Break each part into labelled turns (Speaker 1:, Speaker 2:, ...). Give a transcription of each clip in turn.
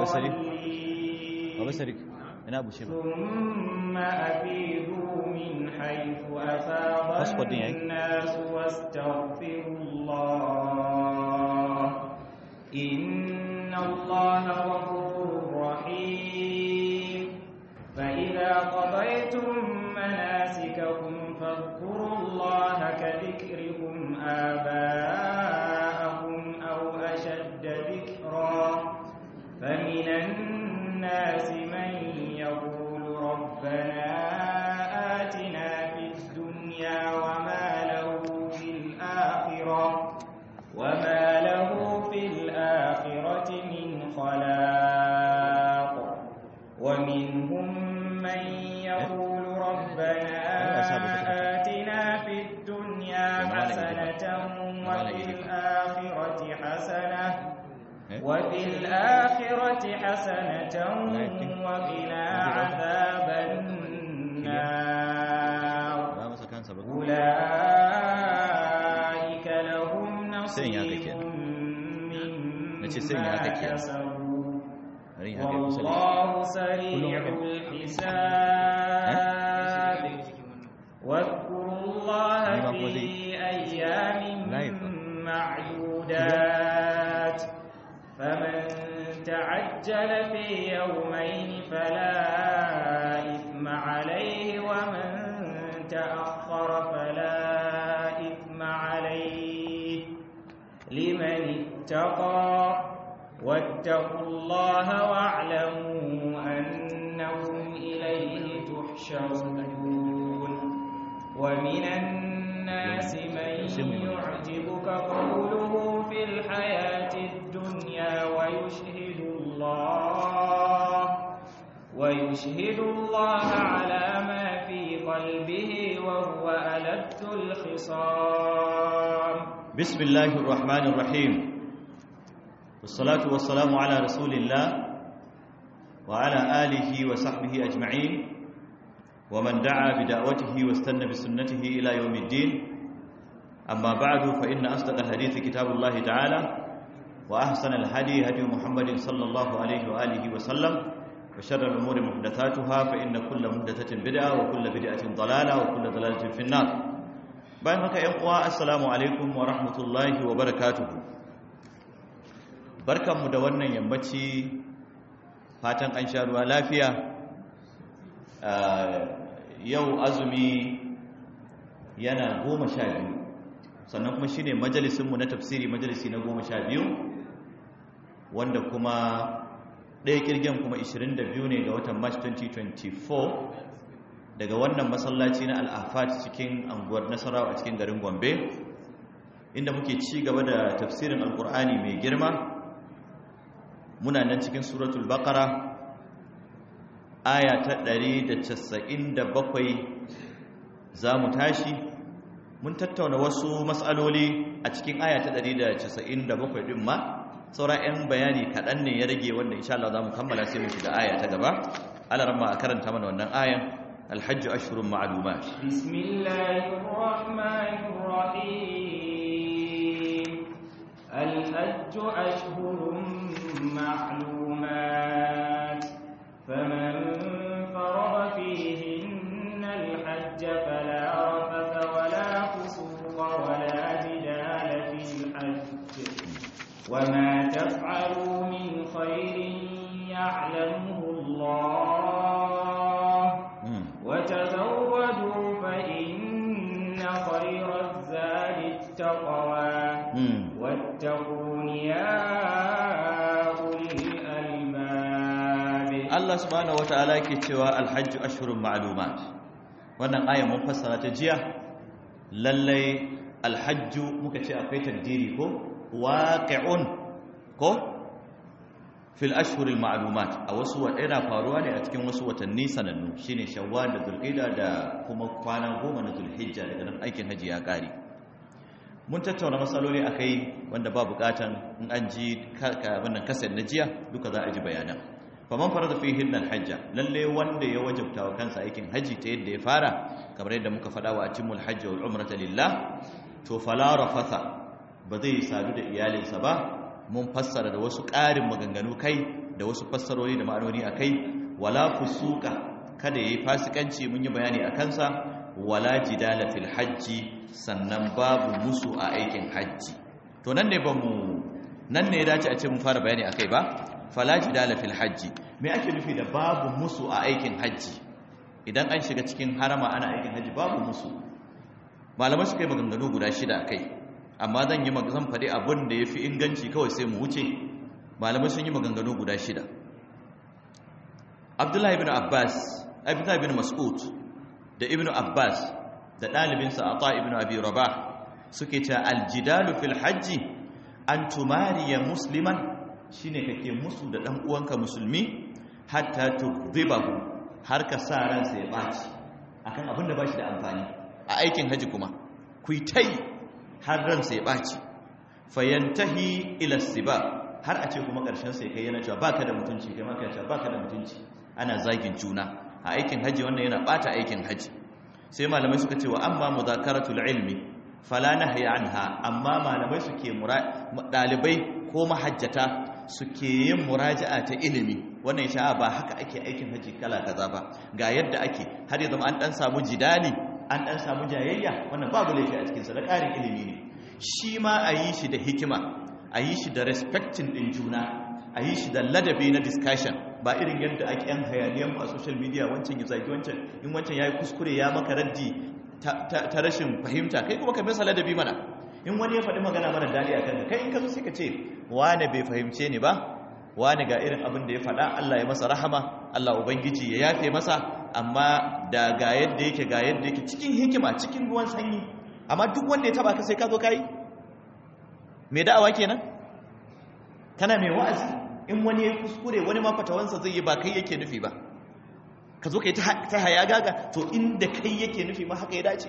Speaker 1: الضالين
Speaker 2: baba sarik ina bushe ba
Speaker 1: ثم أفيدوا من حيث أفاض
Speaker 2: Passport din yayi?
Speaker 1: الناس واستغفروا الله إن الله غفور رحيم فإذا قضيتم مناسككم فاذكروا الله كذكركم آباءكم أو أشد ذكرا فمن الناس من يقول ربنا آتنا في الدنيا وما له في الآخرة وما له في الآخرة من خلاق ومنهم من يقول ربنا آتنا في الدنيا حسنة وفي الآخرة حسنة وفي الآخرة حسنة وقنا عذاب النار
Speaker 2: ba masa kansa ba
Speaker 1: أولئك لهم
Speaker 2: Sai in yi haka
Speaker 1: نصيب
Speaker 2: kenan. Na ce sai in yi haka
Speaker 1: مما
Speaker 2: kenan.
Speaker 1: كسبوا
Speaker 2: bari in haka kusa da shi
Speaker 1: والله سريع الحساب واذكروا الله
Speaker 2: Ni ma kuma
Speaker 1: في
Speaker 2: zai-
Speaker 1: أيام
Speaker 2: Live.
Speaker 1: معدودات فمن تعجل في يومين فلا إثم عليه ومن تأخر فلا إثم عليه لمن اتقى واتقوا الله واعلموا أنكم إليه تحشرون ومن الناس من يعجبك قوله في الحياة الدنيا ويشهد الله ويشهد الله على ما في قلبه وهو ألد الخصام
Speaker 2: بسم الله الرحمن الرحيم والصلاة والسلام على رسول الله وعلى آله وصحبه أجمعين ومن دعا بدعوته واستنى بسنته إلى يوم الدين أما بعد فإن أصدق الحديث كتاب الله تعالى وأحسن الهدي هدي محمد صلى الله عليه وآله وسلم وشر الأمور محدثاتها فإن كل محدثة بدعة وكل بدعة ضلالة وكل ضلالة في النار bayan haka ‘yan uwa assalamu alaikum wa rahmatullahi wa barakatuhu barkanmu da wannan yammaci fatan an sha ruwa lafiya yau azumi yana goma sha biyu sannan kuma shine majalisinmu na tafsiri majalisi na goma sha biyu wanda kuma ɗaya kirgen kuma 22 ne ga watan march 2024 daga wannan masallaci na al'afat cikin anguwar nasarawa a cikin garin gombe inda muke ci gaba da tafsirin alkur'ani mai girma muna nan cikin suratul baqara aya ta 197 za mu tashi mun tattauna wasu matsaloli a cikin aya ta 197 din ma saura 'yan bayani kaɗan ne ya rage wanda insha Allah za mu kammala sai mu shiga aya ta gaba alaramma a karanta mana wannan ayan الحج أشهر معلومات
Speaker 1: بسم الله الرحمن الرحيم الحج أشهر معلومات فمن فرض فيهن الحج فلا رفث ولا فسوق ولا جدال في الحج وما تفعلوا من خير يعلمه الله وتزودوا فإن خير الزاد التقوى واتقون يا أولي الألباب
Speaker 2: Allah subhanahu wataala yake cewa alhajju ashhurun ma'lumat wannan aya mun fassara ta jiya lallai alhajju muka ce akwai takdiri ko waqi'un ko fil ashhuril ma'lumat a wasu yana faruwa ne a cikin wasu watanni sanannu shine shawwal da zulqa'da da kuma kwana goma na zulhijja daga nan aikin haji ya kare mun tattauna matsaloli akai wanda ba bukatan in an ji wannan kasar na jiya duka za a ji bayanan faman farada fihin alhajja lalle wanda ya wajabta wa kansa aikin haji ta yadda ya fara kamar yadda muka faɗa wa atimul hajji wal umrata lillah to fala rafatha ba zai sadu da iyalinsa ba mun fassara da wasu ƙarin maganganu kai da wasu fassarori da ma'anoni akai wala fusuka kada yayi fasikanci mun yi bayani a kansa wala jidala fil hajji sannan babu musu a aikin hajji to nan ne bamu nan ne ya dace a ce mun fara bayani akai ba fala jidala fil hajji me ake nufi da babu musu a aikin hajji idan an shiga cikin harama ana aikin hajji babu musu malamai suka yi maganganu guda shida kai amma zan yi zan faɗi abin da ya fi inganci kawai sai mu wuce malamai sun yi maganganu guda shida abdullahi ibn abbas abdullahi ibn mas'ud da ibn abbas da ɗalibinsa ata ibn abi rabah suke ce aljidalu fil hajji an tumariya musliman shine kake musu da ɗan uwanka musulmi hatta tudhibahu har ka sa ransa ya ɓaci akan abin da ba shi da amfani a aikin haji kuma ku yi ta yi har ransa ya ɓaci fayantahi ilasiba har a ce kuma ƙarshen sai kai yana cewa baka da mutunci kai maka cewa baka da mutunci ana zagin juna a aikin haji wannan yana ɓata aikin haji sai malamai suka ce wa amma mudhakaratul ilmi fala nahya anha amma malamai suke ɗalibai ko mahajjata suke yin muraja'a ta ilimi wannan sha'a ba haka ake aikin haji kala kaza ba ga yadda ake har ya zama an dan samu jidali an dan samu jayayya wannan babu laifi a cikin sa da ƙarin ilimi ne shi ma a yi shi da hikima a yi shi da respecting din juna a yi shi da ladabi na discussion ba irin yadda ake yan hayaniyan a social media wancan ya zagi wancan in wancan ya yi kuskure ya maka raddi ta rashin fahimta kai kuma ka masa ladabi mana in wani ya faɗi magana mara daɗi a kan kai in ka zo sai ka ce wane bai fahimce ni ba wane ga irin abin da ya faɗa Allah ya masa rahama Allah ubangiji ya yafe masa amma da ga yadda yake ga yadda yake cikin hikima cikin ruwan sanyi amma duk wanda ya taba ka sai ka zo kai me da'awa kenan kana mai wa'azi in wani ya kuskure wani ma fatawansa zai yi ba kai yake nufi ba ka zo kai ta haya gaga to inda kai yake nufi ma haka ya dace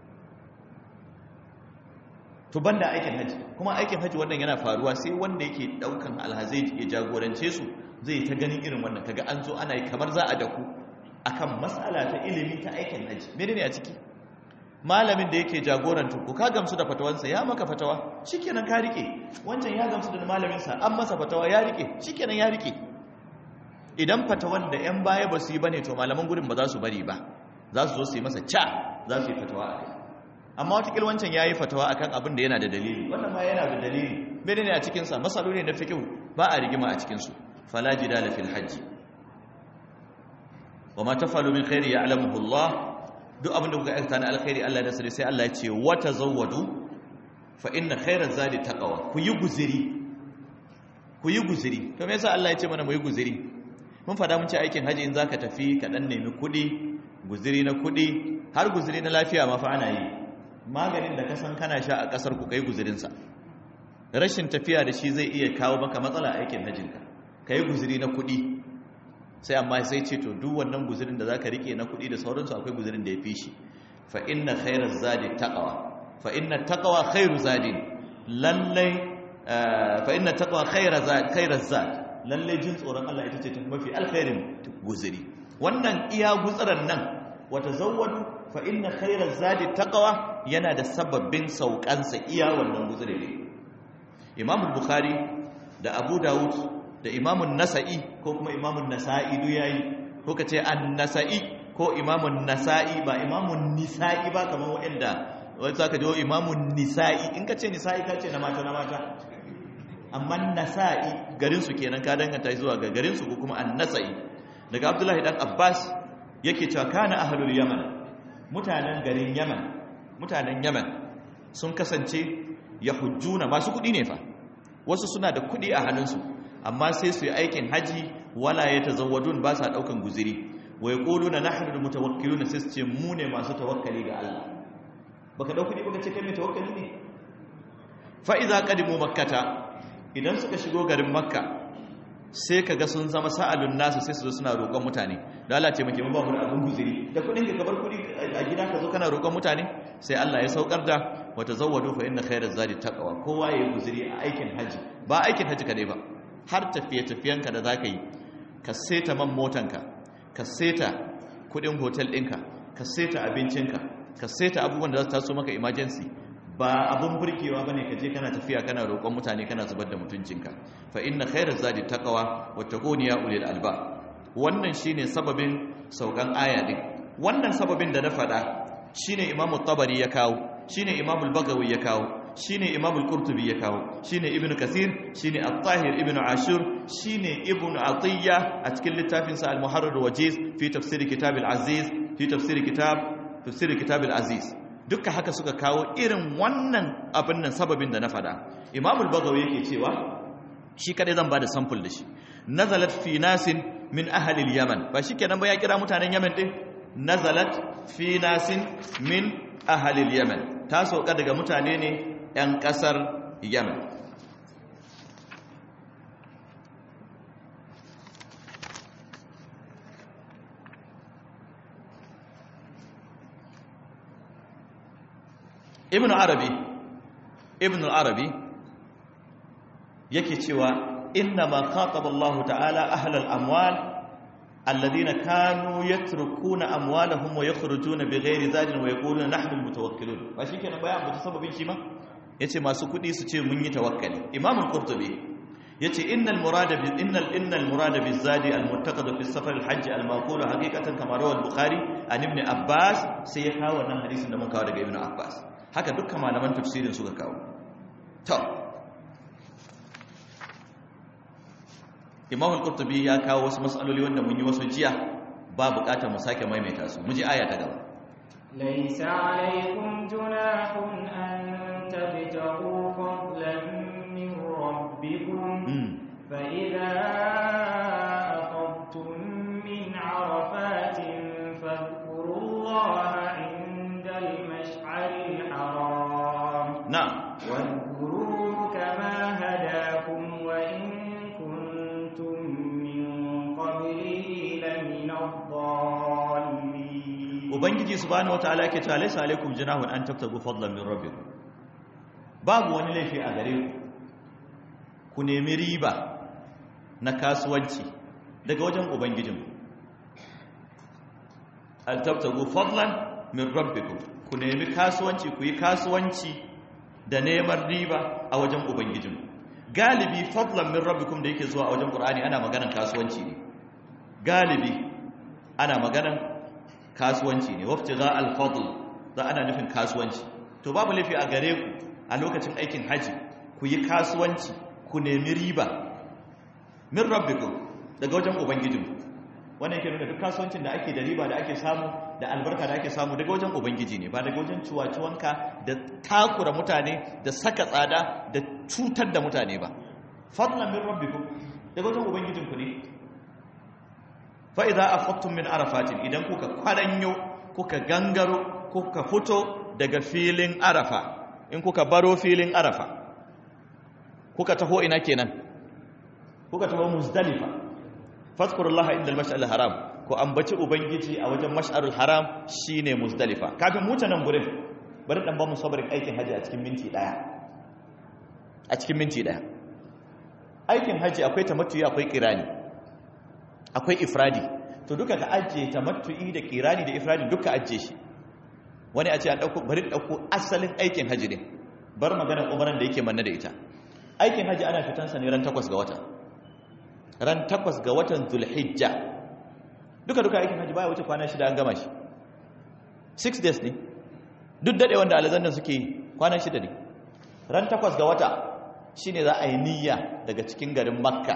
Speaker 2: to banda aikin haji kuma aikin haji wannan yana faruwa sai wanda yake daukan alhazai ya jagorance su zai ta ganin irin wannan kaga an zo ana yi kamar za a daku akan matsala ta ilimi ta aikin haji menene a ciki malamin da yake jagoranta ku ka gamsu da fatawansa ya maka fatawa shikenan ka rike wancan ya gamsu da malamin sa an masa fatawa ya rike shikenan ya rike idan fatawan da yan baya ba su yi bane to malaman gurin ba za su bari ba za su zo su yi masa ca za su yi fatawa a kai amma watakil wancan ya yi fatawa akan abin da yana da dalili wannan ma yana da dalili mene ne a cikinsa matsaloli na fikihu ba a rigima a cikinsu fala jidala fil hajji wa ma tafalu min khairi ya'lamuhu Allah duk abin da kuka aikata na alkhairi Allah da sai Allah ya ce wa tazawwadu fa inna khairaz zadi taqwa ku yi guziri ku yi guziri to me yasa Allah ya ce mana mu yi guziri mun fada mun ce aikin haji in zaka tafi ka dan nemi kudi guziri na kudi har guziri na lafiya ma fa ana yi maganin da kasan kana sha a kasar ku kai guzirinsa rashin tafiya da shi zai iya kawo maka matsala a aikin hajjinka ka yi guziri na kuɗi sai amma sai ce to duk wannan guzirin da za ka rike na kuɗi da sauransu akwai guzirin da ya fi shi fa inna khairar zadi taqwa fa inna taqwa khairu zadi lallai fa inna taqwa khairar zadi khairar zadi lallai jin tsoron Allah ita ce ta mafi alkhairin guziri wannan iya gutsiran nan wata zawwadu fa inna khairar zadi taqwa yana da sababbin saukansa iya wannan guzuri ne imam bukhari da abu dawud da imam nasa'i ko kuma imam nasa'i duk yayi ko kace an-nasa'i ko imam nasa'i ba imam nisa'i ba kamar wanda wai zaka ji imam nisa'i in kace nisa'i kace na mata na mata amma nasa'i garin su kenan ka danganta zuwa ga garin su ko kuma an-nasa'i daga abdullahi dan abbas yake cewa kana ahlul yaman mutanen garin yaman mutanen yaman sun kasance ya hujjuna masu kudi ne fa wasu suna da kudi a hannunsu amma sai su yi aikin haji wala ya tazawwadun ba sa daukan guziri wa yaquluna nahnu almutawakkiluna sai su ce mu ne masu tawakkali ga Allah baka dau kudi baka ce kai mai tawakkali ne fa idza qadimu makkata idan suka shigo garin makka sai ka ga sun zama sa'alun nasu sai su zo suna roƙon mutane da Allah ce muke ba mu da abin guziri da kudin ka kabar kudi a gida ka zo kana roƙon mutane sai Allah ya saukar da wa tazawwadu fa inna khayraz zadi taqwa kowa yayi guziri a aikin haji ba aikin haji kadai ba har tafiye tafiyen ka da zaka yi ka seta man motanka ka seta kudin hotel ɗinka ka seta abincinka ka seta abubuwan da za su taso maka emergency ba abun burkewa bane ka je kana tafiya kana roƙon mutane kana zubar da mutuncinka fa inna khairaz zadi taqwa wa taquni ya ulil alba wannan shine sababin saukan aya din wannan sababin da na faɗa shine imamu tabari ya kawo shine imamu al-bagawi ya kawo shine imamu al-qurtubi ya kawo shine ibnu kasir shine at-tahir ibnu ashur shine ibnu atiyya a cikin littafin sa al-muharrar wajiz fi tafsir kitab al-aziz fi tafsir kitab tafsir kitab al-aziz duka haka suka kawo irin wannan abin nan sababin da na faɗa imamu al-bagawi yake cewa shi kadai zan bada sample da shi nazalat fi nasin min ahli al-yaman ba shikenan ba ya kira mutanen yaman din nazalat fi nasin min ahalil yaman ta sauka daga mutane ne 'yan kasar yaman ibn arabi ibn arabi yake cewa inna ma khataba Allah ta'ala ahlal amwal الذين كانوا يتركون اموالهم ويخرجون بغير زاد ويقولون نحن المتوكلون ba shikenan bayan mutu sababin shi ma yace masu kudi su ce mun yi tawakkali imam al-qurtubi yace innal murada bi innal innal murada bi zadi al-muttaqad fi safar al-hajj al-maqul haqiqatan kama rawa al-bukhari an ibn abbas sai ya kawo wannan hadisin da mun kawo daga ibn abbas haka dukkan malaman tafsirin suka kawo to imam al-qurtubi ya kawo wasu mas'aloli wanda mun yi wasu jiya ba bukatar mu sake maimaita su mu ji aya ta gaba
Speaker 1: laysa alaykum junahun an tabtaghu fadlan min rabbikum fa idza afadtum min arafatin fadhkurullaha 'inda al-mash'aril haram
Speaker 2: na'am
Speaker 1: wadhkuruhu kama hadakum wa in
Speaker 2: ubangiji subhanahu wataala yake cewa laysa alaikum junahun an tabtagu fadlan min rabbikum babu wani laifi a gare ku ku nemi riba na kasuwanci daga wajen ubangijinku an tabtagu fadlan min rabbikum ku nemi kasuwanci ku yi kasuwanci da neman riba a wajen ubangijinku galibi fadlan min rabbikum da yake zuwa a wajen qur'ani ana maganan kasuwanci ne galibi ana maganan kasuwanci ne wafti za alfadl za ana nufin kasuwanci to babu laifi a gare ku a lokacin aikin haji ku yi kasuwanci ku nemi riba min rabbikum daga wajen ubangijinku wannan yake nuna duk kasuwancin da ake da riba da ake samu da albarka da ake samu daga wajen ubangiji ne ba daga wajen ciwaciwanka da takura mutane da saka tsada da cutar da mutane ba fadlan min rabbikum daga wajen ubangijinku ne fa'iza a fattun min arafatin idan kuka kwaranyo kuka gangaro kuka fito daga filin arafa in kuka baro filin arafa kuka taho ina kenan kuka taho muzdalifa fadkurullaha inda al haram ko ambaci ubangiji a wajen mash'arul haram shine muzdalifa kafin muta nan gurin bari dan ba mu sabarin aikin haji a cikin minti daya a cikin minti daya aikin haji akwai tamattuyi akwai kirani akwai ifradi to duka ka ajiye tamattu'i da kirani da ifradi duka ajiye shi wani a ce an dauko bari dauko asalin aikin haji ne bar maganar umaran da yake manna da ita aikin haji ana fitan sa ne ran 8 ga wata ran 8 ga watan zulhijja duka duka aikin haji baya wuce kwana shida an gama shi 6 days ne duk dade wanda alazannan suke kwana shida ne ran 8 ga wata shine za a yi niyya daga cikin garin makka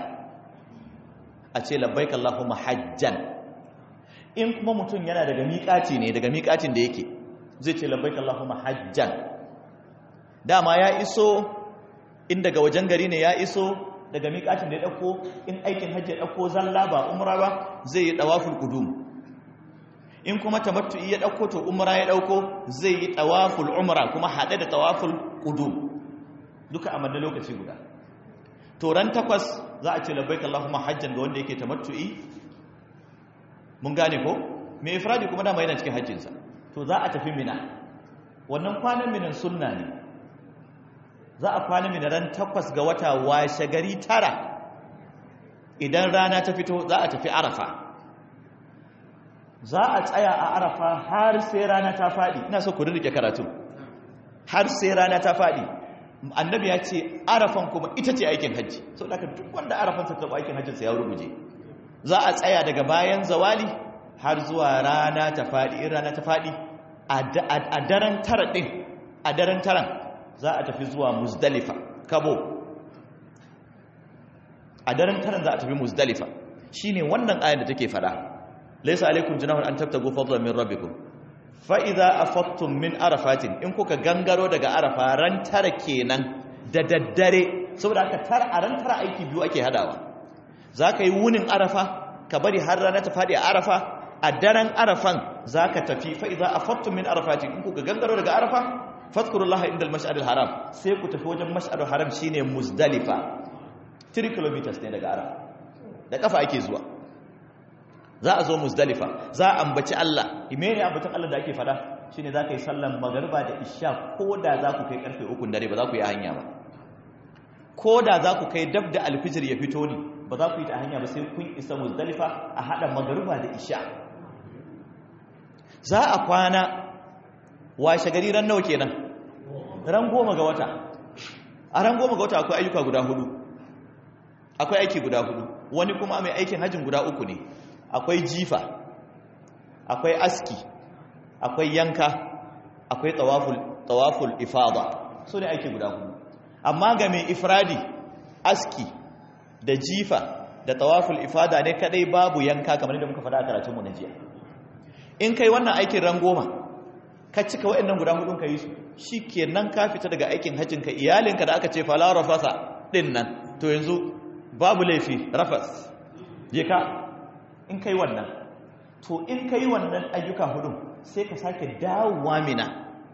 Speaker 2: a ce labbaik Allahumma hajjan in kuma mutum yana daga miƙaci ne daga miƙacin da yake zai ce labbaik Allahumma hajjan dama ya iso in daga wajen gari ne ya iso daga miƙacin da ya ɗauko in aikin hajji ya ɗauko zalla ba umra ba zai yi ɗawaful qudum in kuma tamattu'i ya ɗauko to umra ya ɗauko zai yi ɗawaful umra kuma haɗe da ɗawaful qudum duka a madda lokaci guda to ran takwas za a ce labbaik Allahumma hajjan ga wanda yake tamattu'i mun gane ko me ifradi kuma dama yana cikin hajjinsa to za a tafi mina wannan kwanan minan sunna ne za a kwana mina ran takwas ga wata washe gari tara idan rana ta fito za a tafi arafa za a tsaya a arafa har sai rana ta faɗi ina so ku rike karatu har sai rana ta faɗi annabi ya ce arafan kuma ita ce aikin hajji sau da duk wanda arafansa ta aikin hajjinsa ya rubuje za a tsaya daga bayan zawali har zuwa rana ta faɗi in rana ta faɗi a daren tara ɗin a daren taran za a tafi zuwa muzdalifa kabo a daren taran za a tafi muzdalifa shine wannan ayan da take fada laysa alaikum junahun an tabtagu fadlan min rabbikum fa idza afattum min arafatin in kuka gangaro daga arafa ran tara kenan da daddare saboda aka tara a ran tara aiki biyu ake hadawa zaka yi wunin arafa ka bari har rana ta fadi a arafa a daren arafan zaka tafi fa idza afattum min arafatin in kuka gangaro daga arafa fadhkurullaha indal mash'aril haram sai ku tafi wajen mash'aril haram shine muzdalifa 3 km ne daga arafa da kafa ake zuwa za a zo muzdalifa za a ambaci Allah imene ambacin Allah da ake fada shine za ka yi sallan magariba da isha ko da za ku kai karfe ukun dare ba za ku yi hanya ba ko da za ku kai dab da alfijir ya fito ne ba za ku yi ta hanya ba sai kun isa muzdalifa a hada magariba da isha za a kwana washe gari ran nawa kenan ran goma ga wata a ran goma ga wata akwai ayyuka guda hudu akwai aiki guda hudu wani kuma mai aikin hajjin guda uku ne akwai jifa akwai aski akwai yanka akwai tawaful tawaful ifada so ne aiki guda hudu amma ga mai ifradi aski da jifa da tawaful ifada ne kadai babu yanka kamar da muka faɗa a karatun mu na jiya in kai wannan aikin ran goma ka cika waɗannan guda hudun ka yi su shikenan ka fita daga aikin hajjinka iyalinka da aka ce fala rafasa din nan to yanzu babu laifi rafas je ka in kai wannan to in kai wannan ayyuka hudun sai ka sake dawowa mina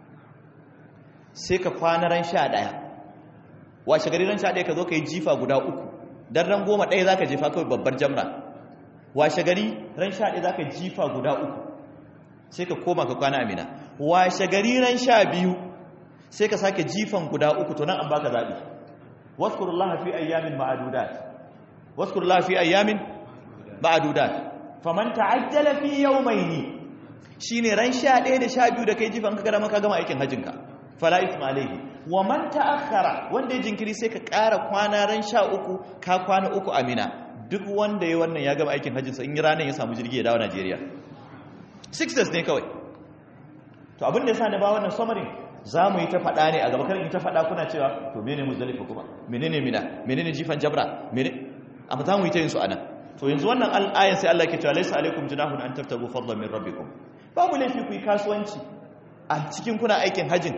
Speaker 2: sai ka kwana ran sha ɗaya washe gari ran sha ɗaya ka zo ka yi jifa guda uku don ran goma ɗaya za ka jefa kawai babbar jamra washe gari ran sha ɗaya za ka jifa guda uku sai ka koma ka kwana amina washe gari ran sha biyu sai ka sake jifan guda uku to nan an baka zaɓi waskurullaha fi ayyamin ma'adudat waskurullaha fi ayyamin ma'adudat faman ta'ajjala fi yawmayni shine ran 11 da 12 da kai jifan ka gada maka gama aikin hajjinka fala isma alayhi wa man ta'akhkhara wanda ya jinkiri sai ka ƙara kwana ran 13 ka kwana uku amina duk wanda ya wannan ya gama aikin hajjinsa in ranar ya samu jirgi ya dawo Najeriya six days ne kawai to abin da yasa ne ba wannan summary za mu yi ta faɗa ne a gaba kan in ta faɗa kuna cewa to mene muzdalifa kuma menene mina menene jifan jabra menene amma za mu yi ta yin su anan to yanzu wannan al'ayan sai Allah ke cewa laysa alaikum junahun an tabtagu fadlan min rabbikum babu laifi ku yi kasuwanci a cikin kuna aikin hajin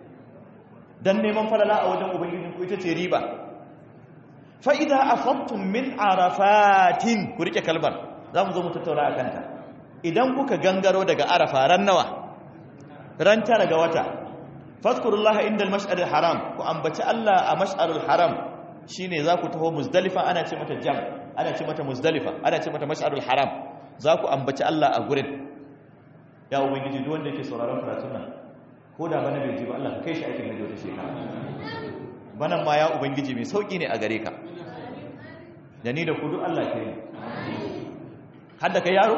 Speaker 2: dan neman falala a wajen ubangiji ku ita ce riba fa idza afattum min arafatin ku rike kalmar za mu zo mu tattauna akan ta idan kuka gangaro daga arafa ran nawa ran tara ga wata fadhkurullaha indal mash'aril haram ku ambaci Allah a mash'arul haram shine za ku taho muzdalifa ana ce mata jam ana ce mata muzdalifa ana ce mata mash'arul haram za ku ambaci Allah a gurin ya ubangiji duk wanda yake sauraron karatun nan ko da bana bai ji ba Allah ka kai shi aikin hajji wata shekara banan ma ya ubangiji mai sauki ne a gare ka da ni da ku duk Allah ke yi har da kai yaro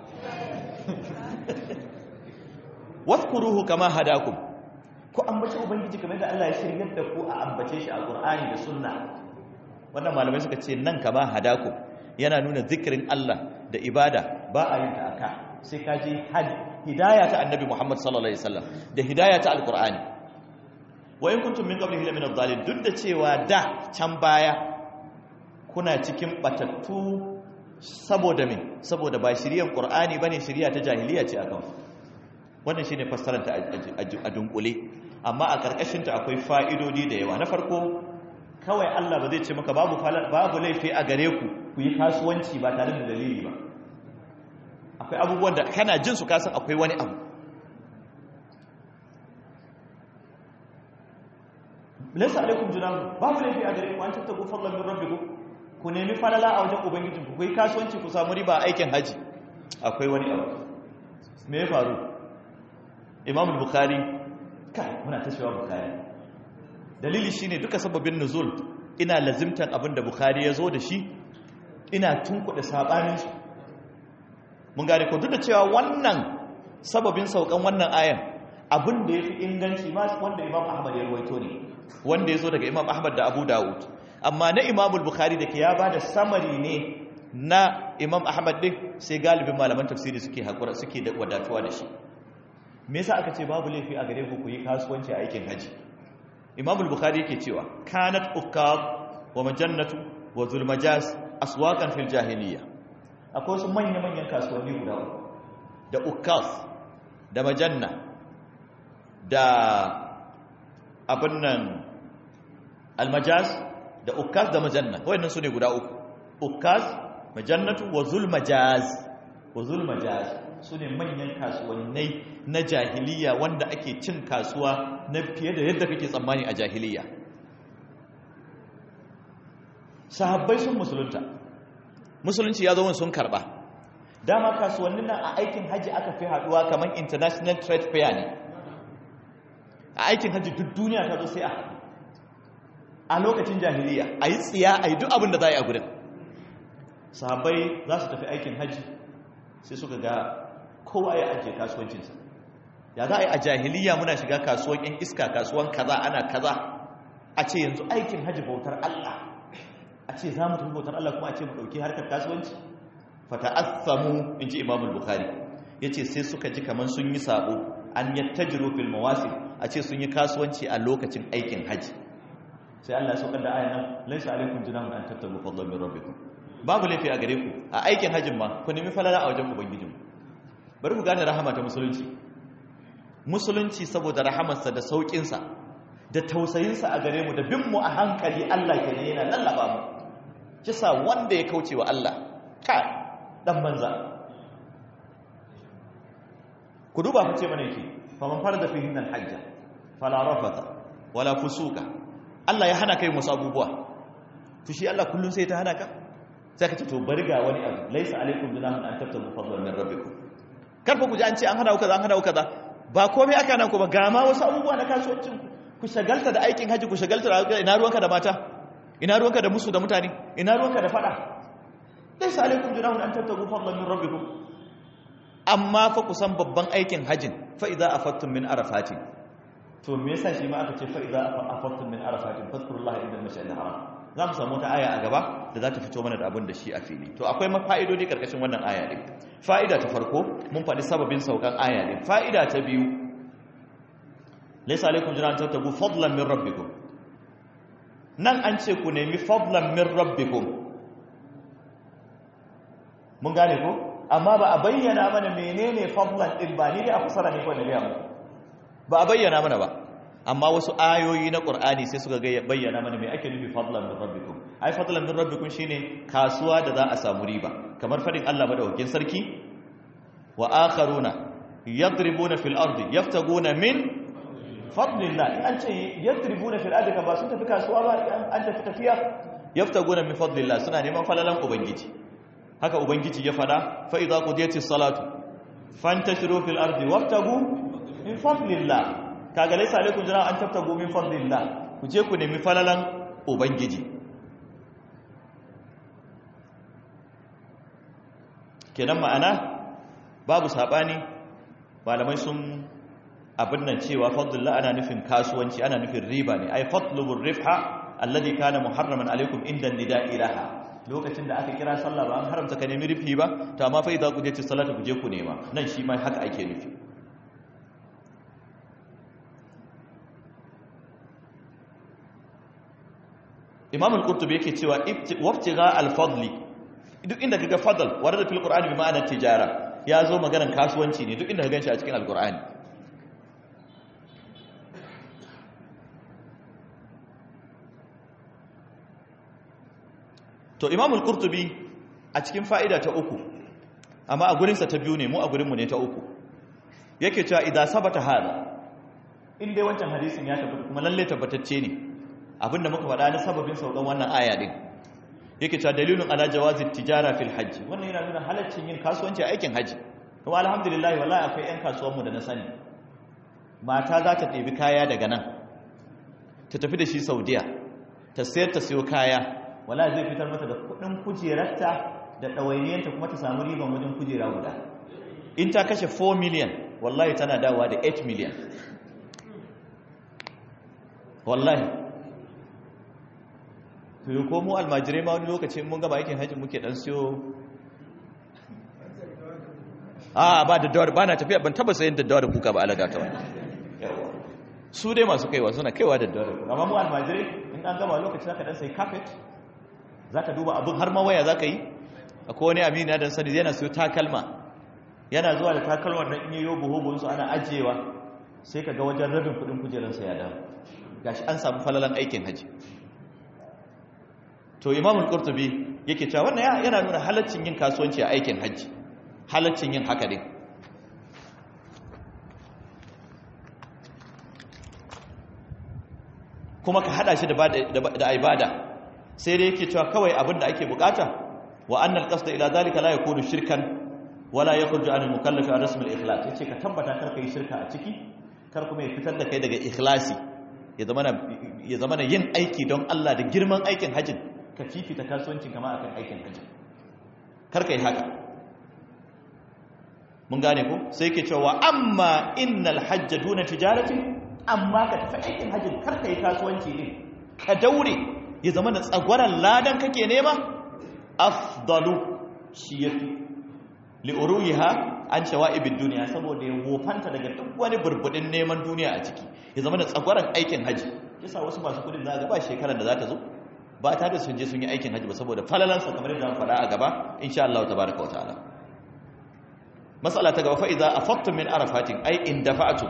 Speaker 2: wadkuruhu kama hadakum ku ambaci ubangiji kamar da Allah ya shiryar da ku a ambace shi a Qur'ani da Sunna wannan malamai suka ce nan kama hadakum yana nuna zikirin Allah da ibada ba a yin ta aka sai ka ji hidaya ta Annabi Muhammad sallallahu alaihi wasallam da hidaya ta Al-Qur'ani wa in kuntum min qablihi min adh-dhalin duk da cewa da can baya kuna cikin batattu saboda me saboda ba shiriyan Qur'ani bane shiriya ta jahiliya ce akan wannan shine fassarar ta a dunkule amma a karkashin ta akwai fa'idodi da yawa na farko kawai Allah ba zai ce maka babu babu laifi a gare ku ku yi kasuwanci ba tare da dalili ba akwai abubuwan da kana jin su kasan akwai wani abu laysa alaikum junahu babu laifi a gare ku an tattaku fadlan min rabbikum ku nemi falala a wajen ubangijinku ku yi kasuwanci ku samu riba aikin haji akwai wani abu me ya faru imam bukhari kai muna ta cewa bukhari dalili shine duka sababin nuzul ina lazimtan abin da bukhari ya zo da shi ina tunkuɗe sabanin shi mun gane ko duk da cewa wannan sababin saukan wannan ayan abin da ya fi inganci ma wanda imam ahmad ya rawaito ne wanda ya zo daga imam ahmad da abu dawud amma na imamul bukhari da ke ya ba da samari ne na imam ahmad din sai galibin malaman tafsiri suke haƙura suke da wadatuwa da shi me yasa aka ce babu laifi a gare ku ku yi kasuwanci a aikin haji imamul bukhari yake cewa kanat ukab wa majannatu wa zulmajas aswaqan fil jahiliya akwai wasu manya-manyan kasuwanni guda uku da ukaf da majanna da abin nan almajaz da ukaf da majanna wayannan su ne guda uku ukaf majannatu wa zulmajaz wa zulmajaz su ne manyan kasuwannai na jahiliya wanda ake cin kasuwa na fiye da yadda kake tsammani a jahiliya sahabbai sun musulunta musulunci ya zo sun karba dama kasuwannin nan a aikin haji aka fi haduwa kamar international trade fair ne a aikin haji duk duniya ta zo sai a a lokacin jahiliya a yi tsiya a yi duk abin da za a yi a gudun sahabbai za su tafi aikin haji sai suka ga kowa ya ajiye kasuwancinsa ya za a yi a jahiliya muna shiga kasuwan yan iska kasuwan kaza ana kaza a ce yanzu aikin haji bautar Allah a ce za mu tafi bautar Allah kuma a ce mu ɗauki harkar kasuwanci fata'assamu in ji imamul bukhari ya ce sai suka ji kamar sun yi sabo an yattajiru fil mawasim a ce sun yi kasuwanci a lokacin aikin haji sai Allah ya saukar da ayan nan laisa alaikum junahun an tattabu fadlan min rabbikum babu laifi a gare ku a aikin hajjin ma ku nemi falala a wajen ubangijin bari ku gane rahama ta musulunci musulunci saboda rahamarsa da saukinsa da tausayinsa a gare mu da bin mu a hankali Allah ke yana lallaba mu kisa wanda ya kauce wa Allah ka dan banza ku duba ku ce mana yake faman farada fihi al hajja fala rafata wala fusuka Allah ya hana kai musu abubuwa to shi Allah kullun sai ta hana ka sai ka ce to bari ga wani abu laisa alaikum junahun an tabtagu fadlan min rabbikum karfa ku ji an ce an hada ku kaza an hada ku kaza ba komai aka nan ku ba ga ma wasu abubuwa na kasuwancin ku ku shagalta da aikin haji ku shagalta da ina ruwanka da mata ina ruwanka da musu da mutane ina ruwanka da fada laisa alaikum junahun an tabtagu fadlan min rabbikum amma fa ku san babban aikin hajin fa idza afattum min arafatin to me yasa shi ma aka ce fa idza afattum min arafatin fadhkurullaha inda al-mash'al haram za mu samu ta aya a gaba da za ta fito mana da abin da shi a fili to akwai mafa'idodi karkashin wannan aya din fa'ida ta farko mun faɗi sababin saukan aya din fa'ida ta biyu laysa alaikum junan tattabu fadlan min rabbikum nan an ce ku nemi fadlan min rabbikum mun gane ko amma ba a bayyana mana menene fadlan din ba ni dai a fasara ne ko da ga mu ba a bayyana mana ba amma wasu ayoyi na ƙur'ani sai suka ga bayyana mana mai ake nufi fadlan min rabbikum ai fadlan min rabbikum shine kasuwa da za a samu riba kamar fadin Allah madaukakin sarki wa akharuna yadribuna fil ardi yaftaguna min fadlillah in an ce yadribuna fil ardi ba sun tafi kasuwa ba an tafi tafiya yaftaguna min fadlillah suna neman falalan ubangiji haka ubangiji ya fada fa idza qudiyatis salatu fantashiru fil ardi waftagu min fadlillah kaga laisa alaikum jira an tabtagu min fadlillah ku je ku nemi falalan ubangiji kenan ma'ana babu sabani malamai sun abin nan cewa fadlillah ana nufin kasuwanci ana nufin riba ne ai fatlubur rifha alladhi kana muharraman alaikum inda nida'i laha lokacin da aka kira sallah ba an haramta ka nemi rifi ba to amma fa idza qudiyatis salatu ku je ku nema nan shi ma haka ake nufi imam al-qurtubi yake cewa wabtiga al-fadli duk inda kaga fadl warada fil qur'ani bi ma'ana tijara ya zo maganar kasuwanci ne duk inda ka ganshi a cikin al-qur'ani to imam al-qurtubi a cikin fa'ida ta uku amma a gurinsa ta biyu ne mu a gurinmu ne ta uku yake cewa idan sabata hada in dai wancan hadisin ya tabbata kuma lalle tabbatacce ne abinda muka faɗa na sababin saukan wannan aya din yake cewa dalilun ala jawazi tijara fil hajji wannan yana nuna halaccin yin kasuwanci a aikin haji kuma alhamdulillah wallahi akwai ƴan kasuwanmu da na sani mata za ta ɗebi kaya daga nan ta tafi da shi saudiya ta sayar ta siyo kaya wallahi zai fitar mata da kuɗin kujerarta da ɗawainiyanta kuma ta samu riban wajen kujera guda in ta kashe 4 million wallahi tana dawowa da 8 miliyan wallahi to yi ko mu almajirai ma wani lokaci mun gaba aikin hajji muke dan siyo a ba da dawar ba na tafiya ban taba sayin daddawa da kuka ba alaga ta wani su dai masu kaiwa suna kaiwa da dawar amma mu almajirai in an gaba lokaci zaka dan sai carpet zaka duba abin har ma waya zaka yi akwai wani amini dan sani yana siyo takalma yana zuwa da takalmar nan in yi yobo hobo su ana ajiyewa sai ka ga wajen rabin kudin kujeransa ya dawo gashi an samu falalan aikin haji to imamul qurtubi yake cewa wannan yana nuna halaccin yin kasuwanci a aikin haji halaccin yin haka din kuma ka hada shi da ibada sai dai yake cewa kawai abin da ake bukata wa annal qasda ila zalika la yakunu shirkan wala yakhruju an al-mukallaf an rasm al-ikhlas yace ka tabbata kar kai shirka a ciki kar kuma ya fitar da kai daga ikhlasi ya zamana ya zamana yin aiki don Allah da girman aikin hajjin ka fifita kasuwancin kama akan aikin hajji kar kai haka mun gane ko sai ke cewa amma innal hajja duna tijarati amma ka tafi aikin hajji kar kai kasuwanci ne ka daure ya zama da tsagwaran ladan kake nema afdalu shi yafi li uruha an shawa'ibid duniya saboda ya wofanta daga duk wani burbudin neman duniya a ciki ya zama da tsagwaran aikin hajji kisa wasu masu kudin za ga ba shekarar da za ta zo ba ta da sun je sun yi aikin hajji ba saboda falalansa kamar yadda faɗa a gaba insha Allah tabaraka wa ta'ala mas'ala ta gaba fa idza afattum min arafatin ay in dafa'tu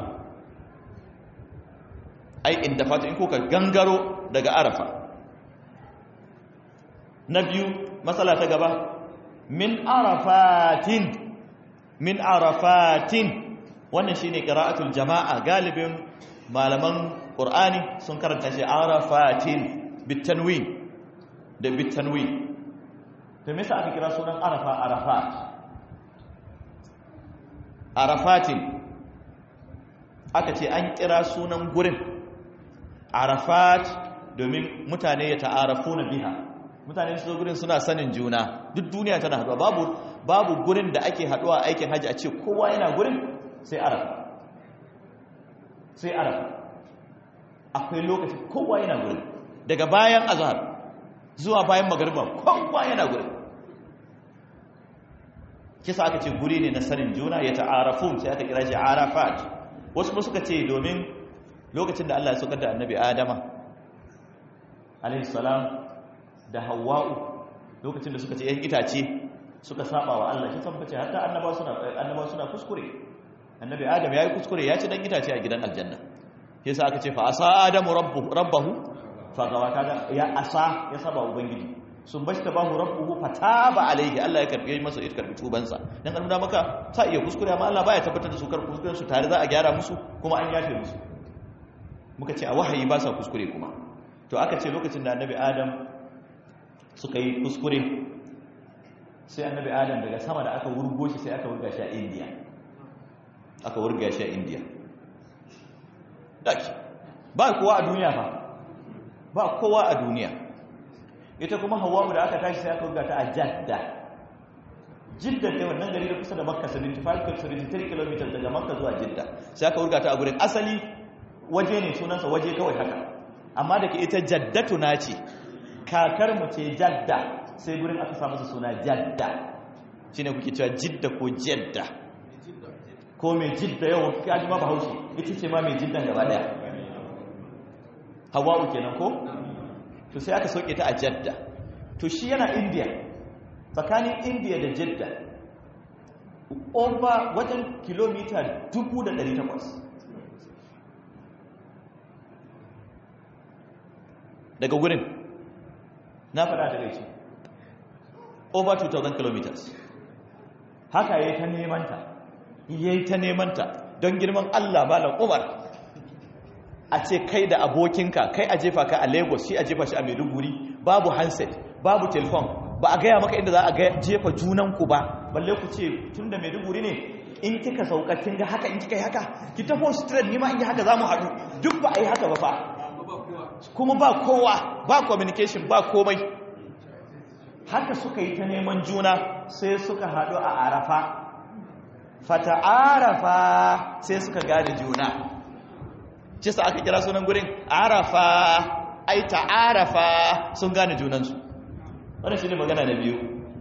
Speaker 2: ay in dafa'tu in kuka gangaro daga arafa na biyu mas'ala ta gaba min arafatin min arafatin wannan shine qira'atul jama'a galibin malaman qur'ani sun karanta shi arafatin bitanwin da bitanwin to me yasa aka kira sunan arafa arafat arafatin aka ce an kira sunan gurin arafat domin mutane ya ta'arafu na biha mutane su gurin suna sanin juna duk duniya tana haduwa babu babu gurin da ake haduwa aikin haji a ce kowa yana gurin sai arafa sai arafa akwai lokaci kowa yana gurin daga bayan azhar zuwa bayan magariba kowa yana gurin kisa aka ce guri ne na sanin juna ya ta'arafun sai aka kira shi arafat wasu ba suka ce domin lokacin da Allah ya saukar da annabi adama alaihi salam da hawa'u lokacin da suka ce yan itace suka saba wa Allah shi san bace hatta annaba suna annaba suna kuskure annabi adam yayi kuskure ya ci dan itace a gidan aljanna yasa aka ce fa asa adamu rabbuhu rabbahu fa gawa kaga ya asa ya saba ubangiji sun bashta bahu rabbuhu fataba alaihi Allah ya karbi masa ya karbi tubansa dan an nuna maka ta iya kuskure amma Allah baya tabbatar da su kar kuskuren su tare za a gyara musu kuma an yafe musu muka ce a wahayi ba sa kuskure kuma to aka ce lokacin da annabi adam suka yi kuskure sai annabi adam daga sama da aka wurgo shi sai aka wurga shi a indiya aka wurga shi a indiya daki ba kowa a duniya fa ba kowa a duniya ita kuma hawa'u da aka tashi sai aka wurga ta a jadda jidda ta wannan gari da kusa da makka 75 km daga makka zuwa jidda sai aka wurga ta a gurin asali waje ne sunansa waje kawai haka amma da ke ita jaddatu na ce kakar mu ce jadda sai gurin aka samu su suna jadda shi ne kuke cewa jidda ko jadda ko mai jidda yau kaji ma bahaushe ita ce ma mai jiddan gaba daya hawa'u kenan ko to sai aka sauke ta a jadda to shi yana india tsakanin india da jadda over wajen kilomita 1800 daga gurin na faɗa da gaishe over 2000 kilometers haka yayi ta nemanta yayi ta nemanta don girman Allah malam Umar a ce kai da abokinka kai a jefa ka a Lagos shi a jefa shi a Maiduguri babu handset babu telephone ba a gaya maka inda za a jefa junanku ba balle ku ce tunda Maiduguri ne in kika sauka kin ga haka in kika yi haka ki tafi straight ni ma in yi haka zamu haɗu duk ba a yi haka ba fa kuma ba kowa ba communication ba komai haka suka yi ta neman juna sai suka haɗu a arafa fata'arafa sai suka gane juna ce sa aka kira sunan gurin arafa ai ta'arafa sun gane junansu wannan shine magana na biyu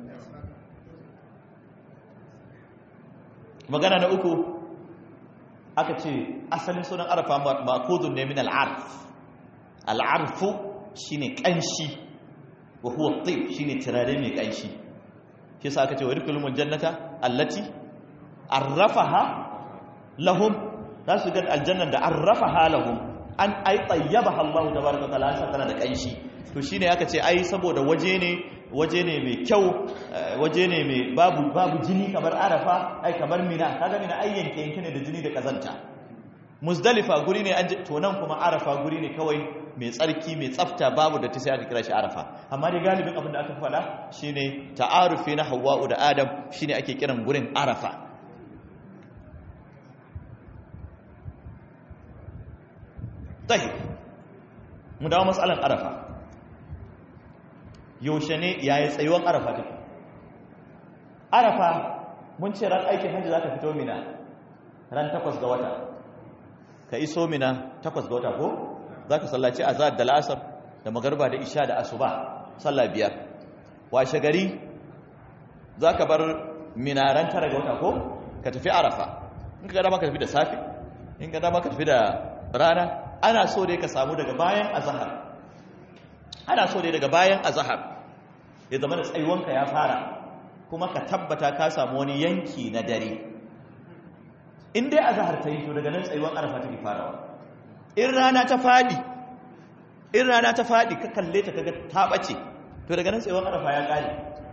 Speaker 2: magana na uku aka ce asalin sunan arafa ma'khudun ne min al'arf al'arfu shine kanshi wa huwa at-tib shine turare mai kanshi shi sa aka ce wa yadkhulul jannata allati arrafaha lahum za su ga aljannan da arrafaha lahum an ai tayyabaha Allah tabaraka taala sa tana da kanshi to shine aka ce ai saboda waje ne waje ne mai kyau waje ne mai babu babu jini kamar arafa ai kamar mina kaga mina ai yanke yanke ne da jini da kazanta muzdalifa guri ne an to nan kuma arafa guri ne kawai mai tsarki mai tsafta babu da ta sai aka kira shi arafa amma dai galibin abin da aka faɗa shine ta'arufi na hawwa'u da adam shine ake kiran gurin arafa tahi mu dawo matsalan arafa yaushe ne yayi tsayuwan arafa take arafa mun ce ran aikin hajji zaka fito mina ran takwas ga wata ka iso mina takwas ga wata ko zaka sallaci azhar da la'asar da magarba da isha da asuba sallah biyar washe gari zaka bar mina ran tara ga wata ko ka tafi arafa in ka dama ka tafi da safe in ka dama ka tafi da rana ana so dai ka samu daga bayan azhar ana so dai daga bayan azhar ya zama da tsayuwanka ya fara kuma ka tabbata ka samu wani yanki na dare in dai azhar ta yi to daga nan tsayuwan arafa take farawa in rana ta fadi in rana ta fadi ka kalle ta kaga ta bace to daga nan tsayuwan arafa ya kare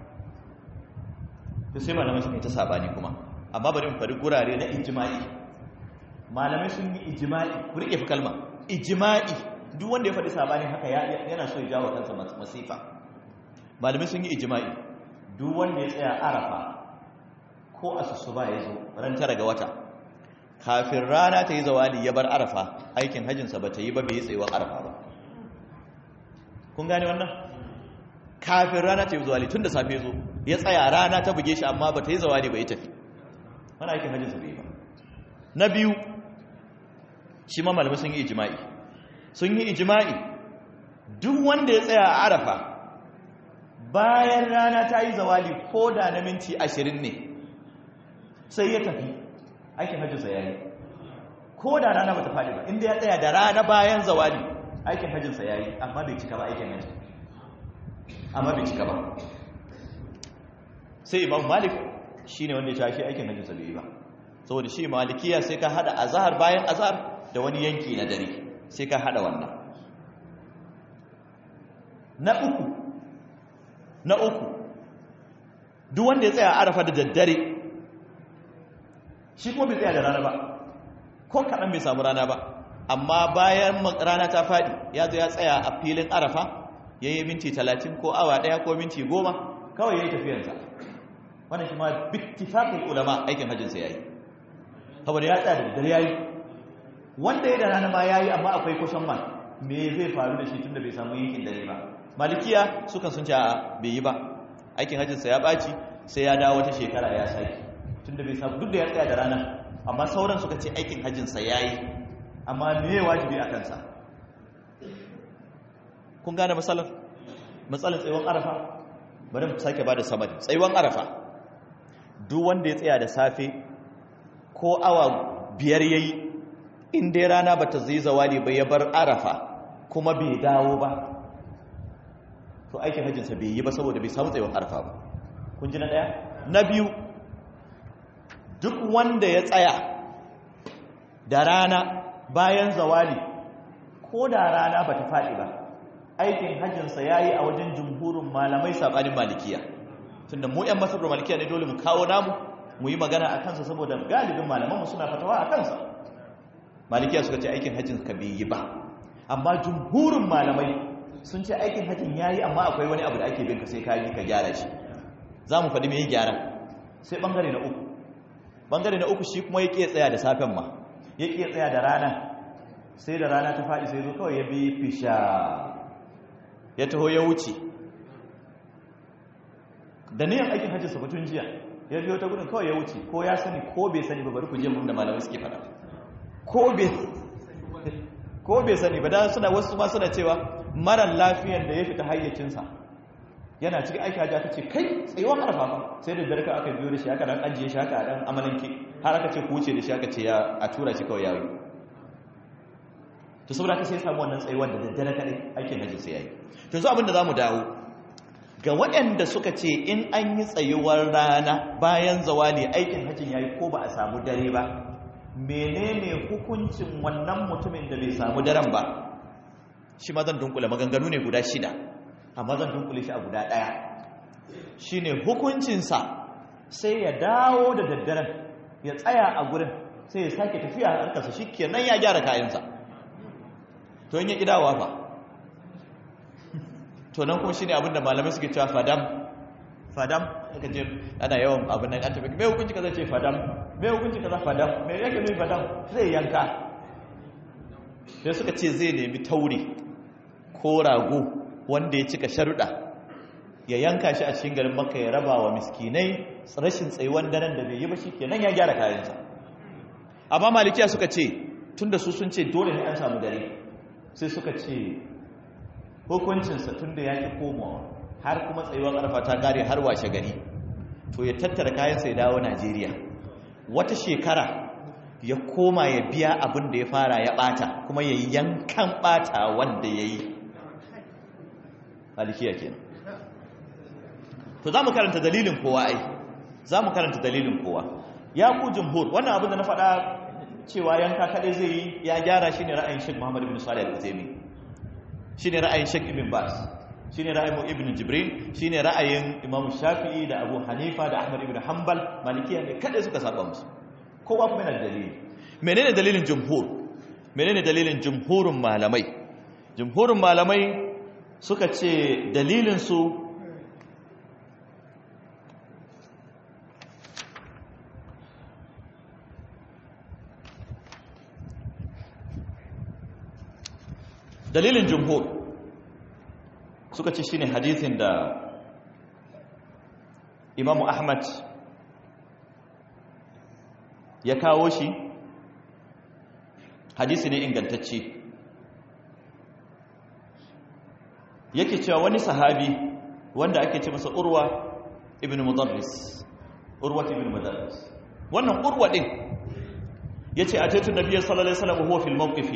Speaker 2: to sai malamai sun yi ta sabani kuma amma bari mu fari gurare na ijma'i malamai sun yi ijma'i ku rike fi kalma ijma'i duk wanda ya faɗi sabani haka yana so ya jawo kansa masifa malamai sun yi ijma'i duk wanda ya tsaya arafa ko asusu ba ya zo ran tara ga wata kafin rana ta yi zawali ya bar arafa aikin hajjinsa ba ta yi ba bai yi tsayuwar arafa ba kun gane wannan kafin rana ta yi zawali tun da safe zo ya tsaya rana ta buge shi amma ba ta yi zawali ba ya tafi wani aikin hajjinsa bai yi ba na biyu shi ma malamai sun yi ijima'i sun yi ijima'i duk wanda ya tsaya a arafa bayan rana ta yi zawali ko da na minti ashirin ne sai ya tafi aikin hajjinsa ya yi ko da rana ba ta faɗi ba inda ya tsaya da rana bayan zawali aikin hajjinsa ya yi amma bai cika ba aikin hajji amma bai cika ba sai imam malik shi ne wanda ya tashi aikin hajjinsa bai yi ba saboda shi malikiya sai ka hada azhar bayan azhar da wani yanki na dare sai ka hada wannan na uku na uku duk wanda ya tsaya arafa da daddare shi kuma bai tsaya da rana ba ko kaɗan bai samu rana ba amma bayan rana ta faɗi ya zo ya tsaya a filin arafa ya yi minti talatin ko awa ɗaya ko minti goma kawai ya yi tafiyarsa wannan shi ma bittifaƙin ulama aikin hajjinsa ya yi saboda ya tsaya da dare ya yi wanda ya da rana ma ya yi amma akwai kusan man me zai faru da shi tun da bai samu yankin dare ba malikiya sukan sun ce a bai yi ba aikin hajjinsa ya ɓaci sai ya dawo wata shekara ya sake tun da bai samu duk da ya tsaya da rana amma sauran suka ce aikin hajjinsa ya yi amma me ya wajibi a kansa kun gane matsalar matsalar tsayuwan arafa bari mu sake ba da samari tsayuwan arafa duk wanda ya tsaya da safe ko awa biyar yayi in dai rana bata zai zawali ba ya bar arafa kuma bai dawo ba to aikin hajjinsa bai yi ba saboda bai samu tsayuwan arafa ba kun ji na daya na biyu duk wanda ya tsaya da rana bayan zawali ko da rana bata faɗi ba aikin hajjinsa ya yi a wajen jumhurin malamai saɓanin malikiya tunda mu 'yan masabar malikiya ne dole mu kawo namu mu yi magana a kansa saboda galibin malamanmu suna fatawa a kansa malikiya suka ce aikin hajjin ka bai yi ba amma jumhurin malamai sun ce aikin hajjin ya yi amma akwai wani abu da ake bin ka sai ka yi ka gyara shi za mu faɗi mai gyara sai ɓangare na uku ɓangare na uku shi kuma ya ƙe tsaya da safen ma ya ƙe tsaya da rana sai da rana ta faɗi sai zo kawai ya bi fisha ya taho ya wuce da niyan aikin hajji sabatun jiya ya biyo ta gudun kawai ya wuce ko ya sani ko bai sani ba bari ku je mun da malamai suke fada ko bai ko bai sani ba dan suna wasu ma suna cewa mara lafiyan da ya fita hayyacinsa yana cikin aiki hajji aka ce kai tsayuwa harfa ba sai da darka aka biyo da shi aka dan ajiye shi aka dan amalanke har aka ce ku wuce da shi aka ce ya a tura shi kawai yayi to saboda ka sai samu wannan tsayuwar da daddare kadai aikin hajji sai yayi to yanzu abin da zamu dawo ga waɗanda suka ce in an yi tsayuwar rana bayan zawali aikin hajjin yayi ko ba a samu dare ba menene hukuncin wannan mutumin da bai samu daren ba shi ma zan dunkule maganganu ne guda shida amma zan dunkule shi a guda ɗaya shine hukuncinsa sai ya dawo da daddaren ya tsaya a gurin sai ya sake tafiya a harkarsa shi kenan ya gyara kayansa to yin ya ƙidawa fa to nan kuma shi ne abinda malamai suke cewa fadam fadam aka ce ana yawan abin nan an tafi mai hukunci kaza ce fadam mai hukunci kaza fadam mai yake nuni fadam zai yanka sai suka ce zai nemi tauri ko rago wanda ya cika sharuɗa ya yanka shi a cikin garin maka ya raba wa miskinai rashin tsayuwan daren da bai yi ba shi kenan ya gyara kayansa amma malikiya suka ce tun da su sun ce dole ne an samu dare sai suka ce hukuncinsa tun da ya ƙi komawa har kuma tsayuwar ƙarfa ta gare har washe gari to ya tattara kayansa ya dawo najeriya wata shekara ya koma ya biya abin da ya fara ya ɓata kuma ya yi yankan ɓata wanda ya yi malikiya kenan to za mu karanta dalilin kowa ai za mu karanta dalilin kowa ya ku jumhur wannan abin da na faɗa cewa yanka kaɗai zai yi ya gyara shi ne ra'ayin shek muhammadu bin salih al-uzaimi shi ne ra'ayin shek ibn bas shi ne ra'ayin ibn jibril shi ne ra'ayin imamu shafi'i da abu hanifa da ahmad ibn hanbal malikiya ne kaɗai suka saba musu kowa kuma yana da dalili menene dalilin jumhur menene dalilin jumhurin malamai jumhurin malamai suka ce dalilinsu dalilin jumhur suka ce shine hadithin da imamu ahmad ya kawo shi hadisi ne ingantacce yake cewa wani sahabi wanda ake ce masa urwa ibn mudarris urwa ibn mudarris wannan urwa din yace a taitun nabiyyi sallallahu alaihi wasallam huwa fil mawqifi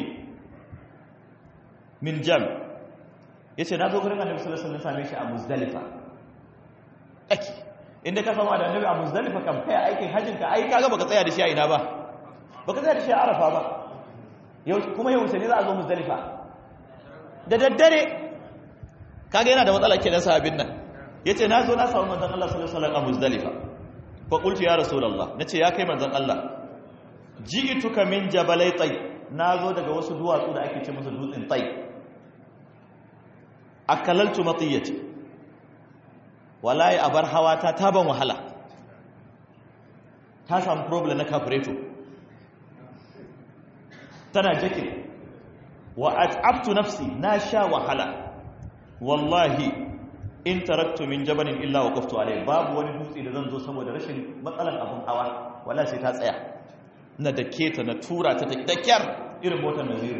Speaker 2: min jam yace na zo gurin annabi sallallahu alaihi wasallam same shi a muzdalifa ake inda ka samu da annabi a muzdalifa kam kai aikin hajjin ka ai kaga baka tsaya da shi a ina ba baka tsaya da shi a arafa ba yau kuma yau sai ne za a zo muzdalifa da daddare kaga yana da matsala kenan sahabin nan yace na zo na samu manzon Allah sallallahu alaihi wasallam a muzdalifa fa qultu ya rasulullah nace ya kai manzon Allah ji'tuka min jabalai tay nazo daga wasu duwatsu da ake ce musu dutsen tay akalaltu matiyati wallahi abar hawata ta ban wahala ta samu problem na carburetor tana jake wa at'abtu nafsi na sha wahala wallahi in taraktu min jabalin illa waqaftu alayhi babu wani dutse da zan zo saboda rashin matsalan abun hawa wala sai ta tsaya na dake ta na tura ta da kyar irin motar naziru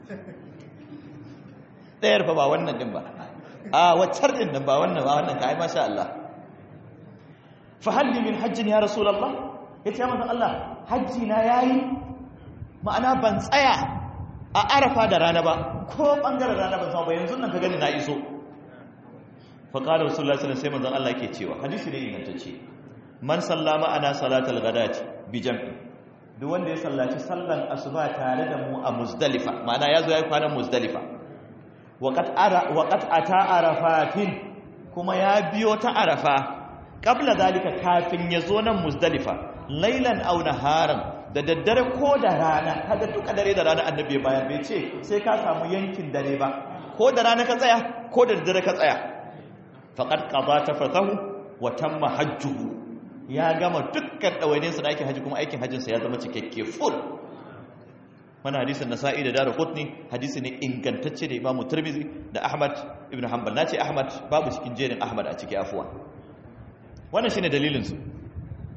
Speaker 2: ɗayar fa ba wannan din ba a waccar din nan ba wannan ba wannan ka ai masha Allah fa halli min hajjin ya rasulullah yace ya manzon Allah hajji na yayi ma'ana ban tsaya a arafa da rana ba ko bangaren rana ban samu ba yanzu nan ka gani na iso fa qala rasulullahi sallallahu alaihi wasallam sai manzon Allah yake cewa hadisi ne ingantacce man sallama ana salatal ghadati bi jam'i duk wanda ya sallaci sallan asuba tare da mu a muzdalifa ma'ana yazo yayi kwanan muzdalifa waqad ara waqad ata arafatin kuma ya biyo ta arafa qabla zalika kafin yazo nan muzdalifa lailan aw naharan da daddare ko da rana kaga duka dare da rana annabi bayan bai ce sai ka samu yankin dare ba ko da rana ka tsaya ko da daddare ka tsaya faqad qada tafatahu wa tamma hajjuhu ya gama dukkan dawainin sa da aikin haji kuma aikin hajjin sa ya zama cikakke full wannan hadisin nasa'i da darqutni hadisi ne ingantacce da imamu tirmidhi da ahmad ibn hanbal nace ahmad babu cikin jerin ahmad a ciki afuwa wannan shine dalilin su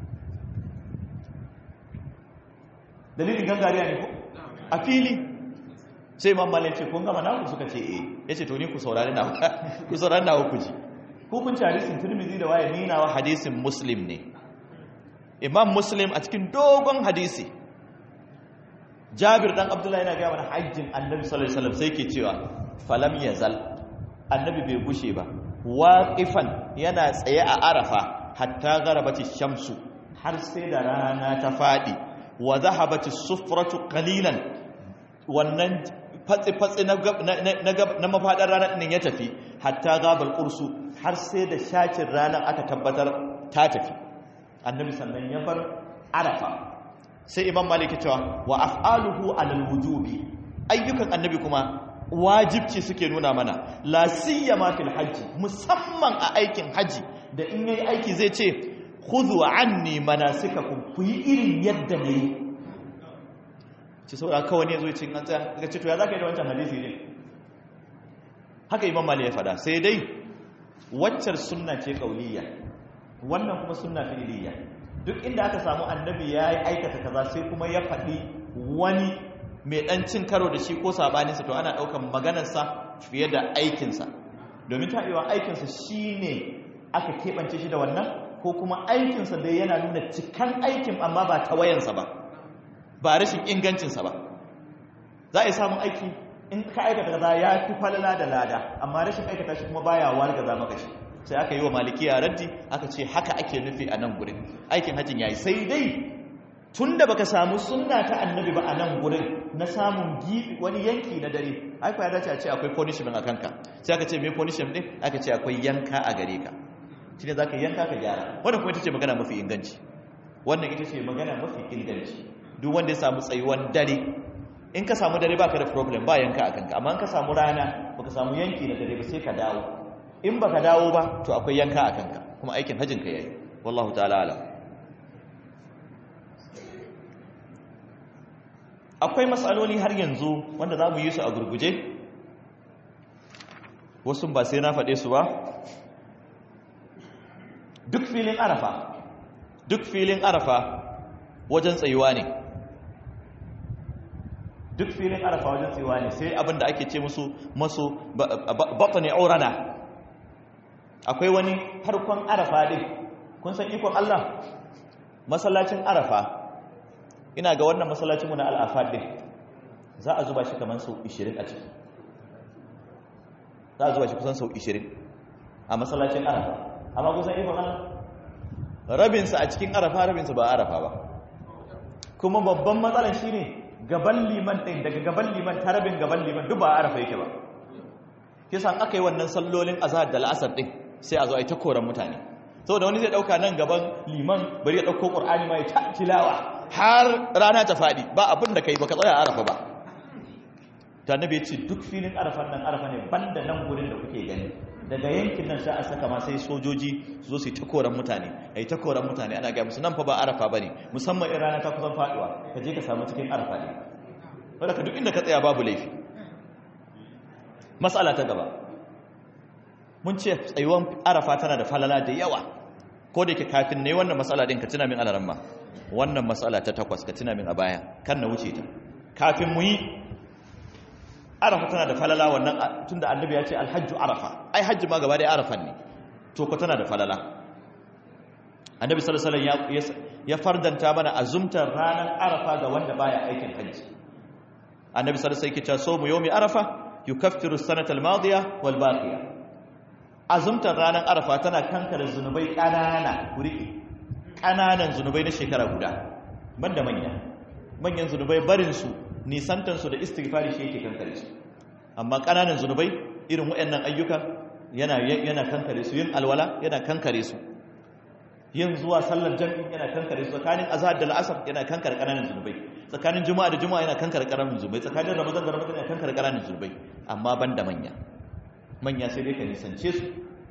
Speaker 2: dalilin gangariya ne ko a fili sai imam malik ce kun gama naku suka ce eh yace to ni ku saurari na ku saurari na ku ji ku kun ci hadisin tirmidhi da waye ni nawa hadisin muslim ne imam muslim a cikin dogon hadisi jabir dan abdullahi yana gaya mana hajjin annabi sallallahu alaihi wasallam sai ke cewa falam yazal annabi bai gushe ba waqifan yana tsaye a arafa hatta garabati shamsu har sai da rana ta fadi wa zahabati sufratu qalilan wannan fatsi-fatsi na mafaɗar ranar ɗin ya tafi hatta gabal ƙursu har sai da shacin ranar aka tabbatar ta tafi annabi sannan ya bar arafa sai imam maliki cewa wa af'aluhu alal wujubi ayyukan annabi kuma wajibci suke nuna mana la siyama fil hajji musamman a aikin haji da in yayi aiki zai ce khudhu anni manasikakum ku yi irin yadda nayi ci saboda kawai ne zo cin an tsaya daga ce to ya zaka yi da wancan hadisi ne haka imam mali ya fada sai dai waccar sunna ce kauliyya wannan kuma sunna fi'liyya duk inda aka samu annabi ya yi aikata kaza sai kuma ya faɗi wani mai ɗan cin karo da shi ko sabaninsa to ana ɗaukan maganarsa fiye da aikinsa domin ta iya aikinsa shi ne aka keɓance shi da wannan ko kuma aikinsa da yana nuna cikan aikin amma ba ta wayansa ba ba rashin ingancinsa ba za a yi samun aiki in ka aikata kaza ya fi falala da lada amma rashin aikata shi kuma baya wargaza maka shi sai aka yi wa malikiya raddi aka ce haka ake nufi a nan gurin aikin hajjin yayi sai dai tun da baka samu sunna ta annabi ba a nan gurin na samun gibi wani yanki na dare ai ya dace a ce akwai punishment a kanka sai aka ce me punishment din aka ce akwai yanka a gare ka shine zaka yanka ka gyara wannan kuma ita ce magana mafi inganci wannan ita ce magana mafi inganci duk wanda ya samu tsayuwan dare in ka samu dare baka da problem ba yanka a kanka amma in ka samu rana baka samu yanki na dare ba sai ka dawo in baka dawo ba to akwai yanka a kanka kuma aikin hajjin ka yayi wallahu ta'ala alam akwai matsaloli har yanzu wanda za mu yi su a gurguje wasu ba sai na faɗe su ba duk filin arafa duk filin arafa wajen tsayuwa ne duk filin arafa wajen tsayuwa ne sai abinda ake ce musu masu batani aurana akwai wani farkon arafa din kun san ikon Allah masallacin arafa ina ga wannan masallacinmu na al'afad din za a zuba shi kamar sau 20 a ciki za a zuba shi kusan sau 20 a masallacin arafa amma kusan ikon Allah rabinsa a cikin arafa rabinsa ba arafa ba kuma babban matsalar shi ne gaban liman ɗin daga gaban liman ta rabin gaban liman duk ba arafa yake ba kisan aka yi wannan sallolin azhar da la'asar ɗin sai a zo a yi ta koran mutane saboda wani zai ɗauka nan gaban liman bari ya ɗauko ƙur'ani ma ya ta tilawa har rana ta faɗi ba abin da ka yi ba ka tsaya arafa ba ta nabi ya ce duk filin arafan nan arafa ne banda nan gurin da kuke gani daga yankin nan sai a saka ma sai sojoji su zo su yi ta koran mutane a yi ta koran mutane ana gaya musu nan fa ba arafa ba ne musamman in rana ta kusan faɗuwa ka je ka samu cikin arafa ne wadda ka duk inda ka tsaya babu laifi matsala ta gaba mun ce tsayuwan arafa tana da falala da yawa ko da ke kafin ne wannan matsala din ka tuna min alaran ma wannan matsala ta takwas ka tuna min a baya kan na wuce ta kafin mu yi arafa tana da falala wannan tunda annabi ya ce alhajju arafa ai hajji ma gaba da arafan ne to ko tana da falala annabi sallallahu alaihi wasallam ya fardanta mana azumtar ranar arafa ga wanda baya aikin hajji annabi sallallahu alaihi wasallam yake cewa somu yawmi arafa yukaffiru as-sanata al-madiya wal baqiya azumtar ranar arafa tana kankare zunubai kanana kuriki kananan zunubai na shekara guda banda manya manyan zunubai barin su nisantansu da istighfari shi yake kankare su amma ƙananan zunubai irin waɗannan ayyuka yana yana kankare su yin alwala yana kankare su yin zuwa sallar jami'i yana kankare su tsakanin azhar da al'asr yana kankare ƙananan zunubai tsakanin juma'a da juma'a yana kankare ƙananan zunubai tsakanin ramadan da ramadan yana kankare ƙananan zunubai amma banda manya manya sai dai ka nisance su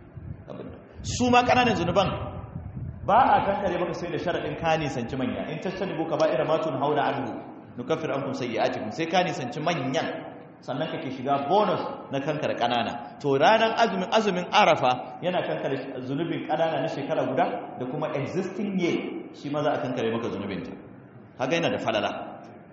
Speaker 2: su ma ƙananan zunuban ba a kankare maka sai da sharaɗin ka nisanci manya in tashtanibu kaba'ira ma tunhauna anhu nukaffir ankum sayyi'atikum sai ka nisanci manyan sannan kake shiga bonus na kankar kanana to ranar azumin azumin arafa yana kankare zunubin kanana na shekara guda da kuma existing year shi ma za a kankare maka zunubin ta haka yana da falala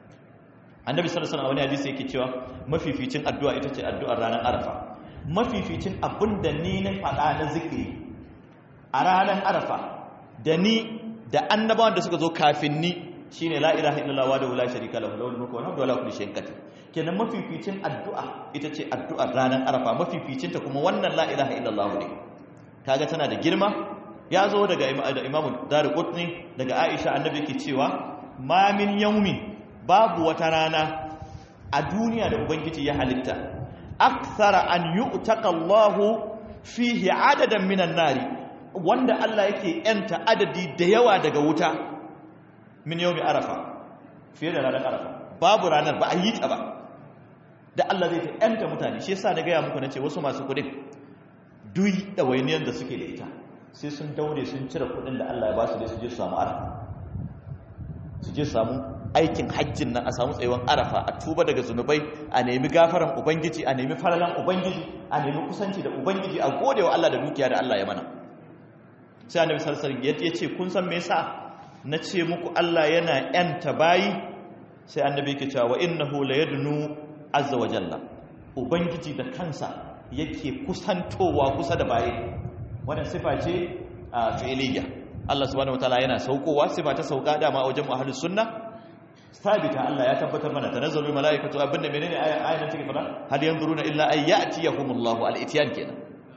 Speaker 2: annabi sallallahu alaihi wasallam wani hadisi yake cewa mafificin addu'a ita ce addu'ar ranar arafa mafificin abinda ni na faɗa na zikiri a ranar arafa da ni da annabawan da suka zo kafin ni shine la ilaha illallah wa la sharika lahu lahul mulku wa la kulli shay'in qadir kenan mafificin addu'a ita ce addu'ar ranar arafa mafificin ta kuma wannan la ilaha illallah ne kaga tana da girma ya zo daga imamu daruqutni daga aisha annabi yake cewa ma min yawmin babu wata rana a duniya da ubangiji ya halitta akthara an yu'taka Allahu fihi adadan minan nari wanda Allah yake yanta adadi da yawa daga wuta min yawmi arafa fiye da ranar arafa babu ranar ba a yi ta ba da Allah zai ta yanta mutane shi yasa na gaya muku nace wasu masu kudin duk ɗawainiyar da suke da ita sai sun daure sun cire kudin da Allah ya ba su dai su je su samu arafa su je su samu aikin hajjin nan a samu tsayuwan arafa a tuba daga zunubai a nemi gafaran ubangiji a nemi faralan ubangiji a nemi kusanci da ubangiji a godewa Allah da dukiya da Allah ya mana sai annabi sallallahu alaihi wasallam ya ce kun san me yasa na ce muku Allah yana yanta bayi sai annabi yake cewa wa innahu la yadnu azza wa jalla ubangiji da kansa yake kusantowa kusa da bayi wannan sifa ce a fi'liya Allah subhanahu wataala yana saukowa sifa ta sauka dama a wajen ahlus sunna sabita Allah ya tabbatar mana tanazzalu malaikatu abinda menene ayan take fara hal yanzuruna illa ay ya'tiyahumullahu al-ityan kenan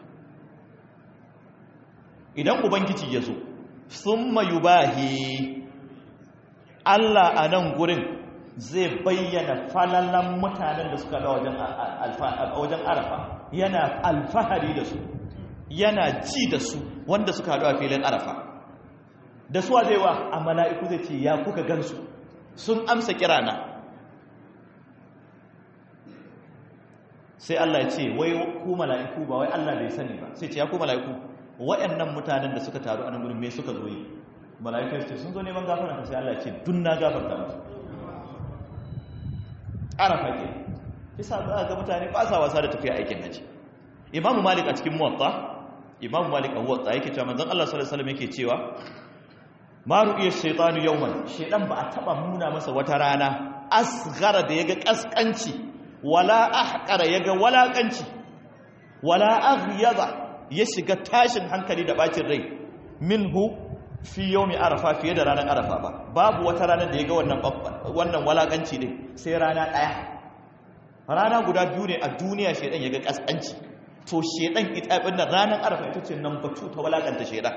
Speaker 2: idan ubangiji ya zo summa yubahi Allah a nan gurin zai bayyana falalan mutanen da suka da wajen arafa yana alfahari da su yana ji da su wanda suka haɗu a filin arafa da suwa zai wa a mala'iku zai ce ya kuka gansu sun amsa kirana sai Allah ya ce wai ku mala'iku ba wai Allah bai sani ba sai ce ya ku mala'iku waɗannan mutanen da suka taru a nan gurin me suka zo yi mala'ikai su ce sun zo neman gafarta sai Allah ya ce dun na gafarta musu arafa ke kisa za ga mutane ba sa wasa da tafiya aikin haji imamu malik a cikin muwatta imamu malik a muwatta yake cewa manzon Allah sallallahu alaihi wasallam yake cewa ma ru'iya shaytanu yawman shaydan ba a taba nuna masa wata rana asghara da yaga kaskanci wala ahqara yaga walakanci wala aghyada ya shiga tashin hankali da bacin rai minhu fi yawmi arafa fiye da ranar arafa ba babu wata ranar da ya ga wannan wannan walakanci ne sai rana daya rana guda biyu ne a duniya shedan ya ga kaskanci to shedan ita abin nan ranar arafa ita ce number 2 ta walakanta shedan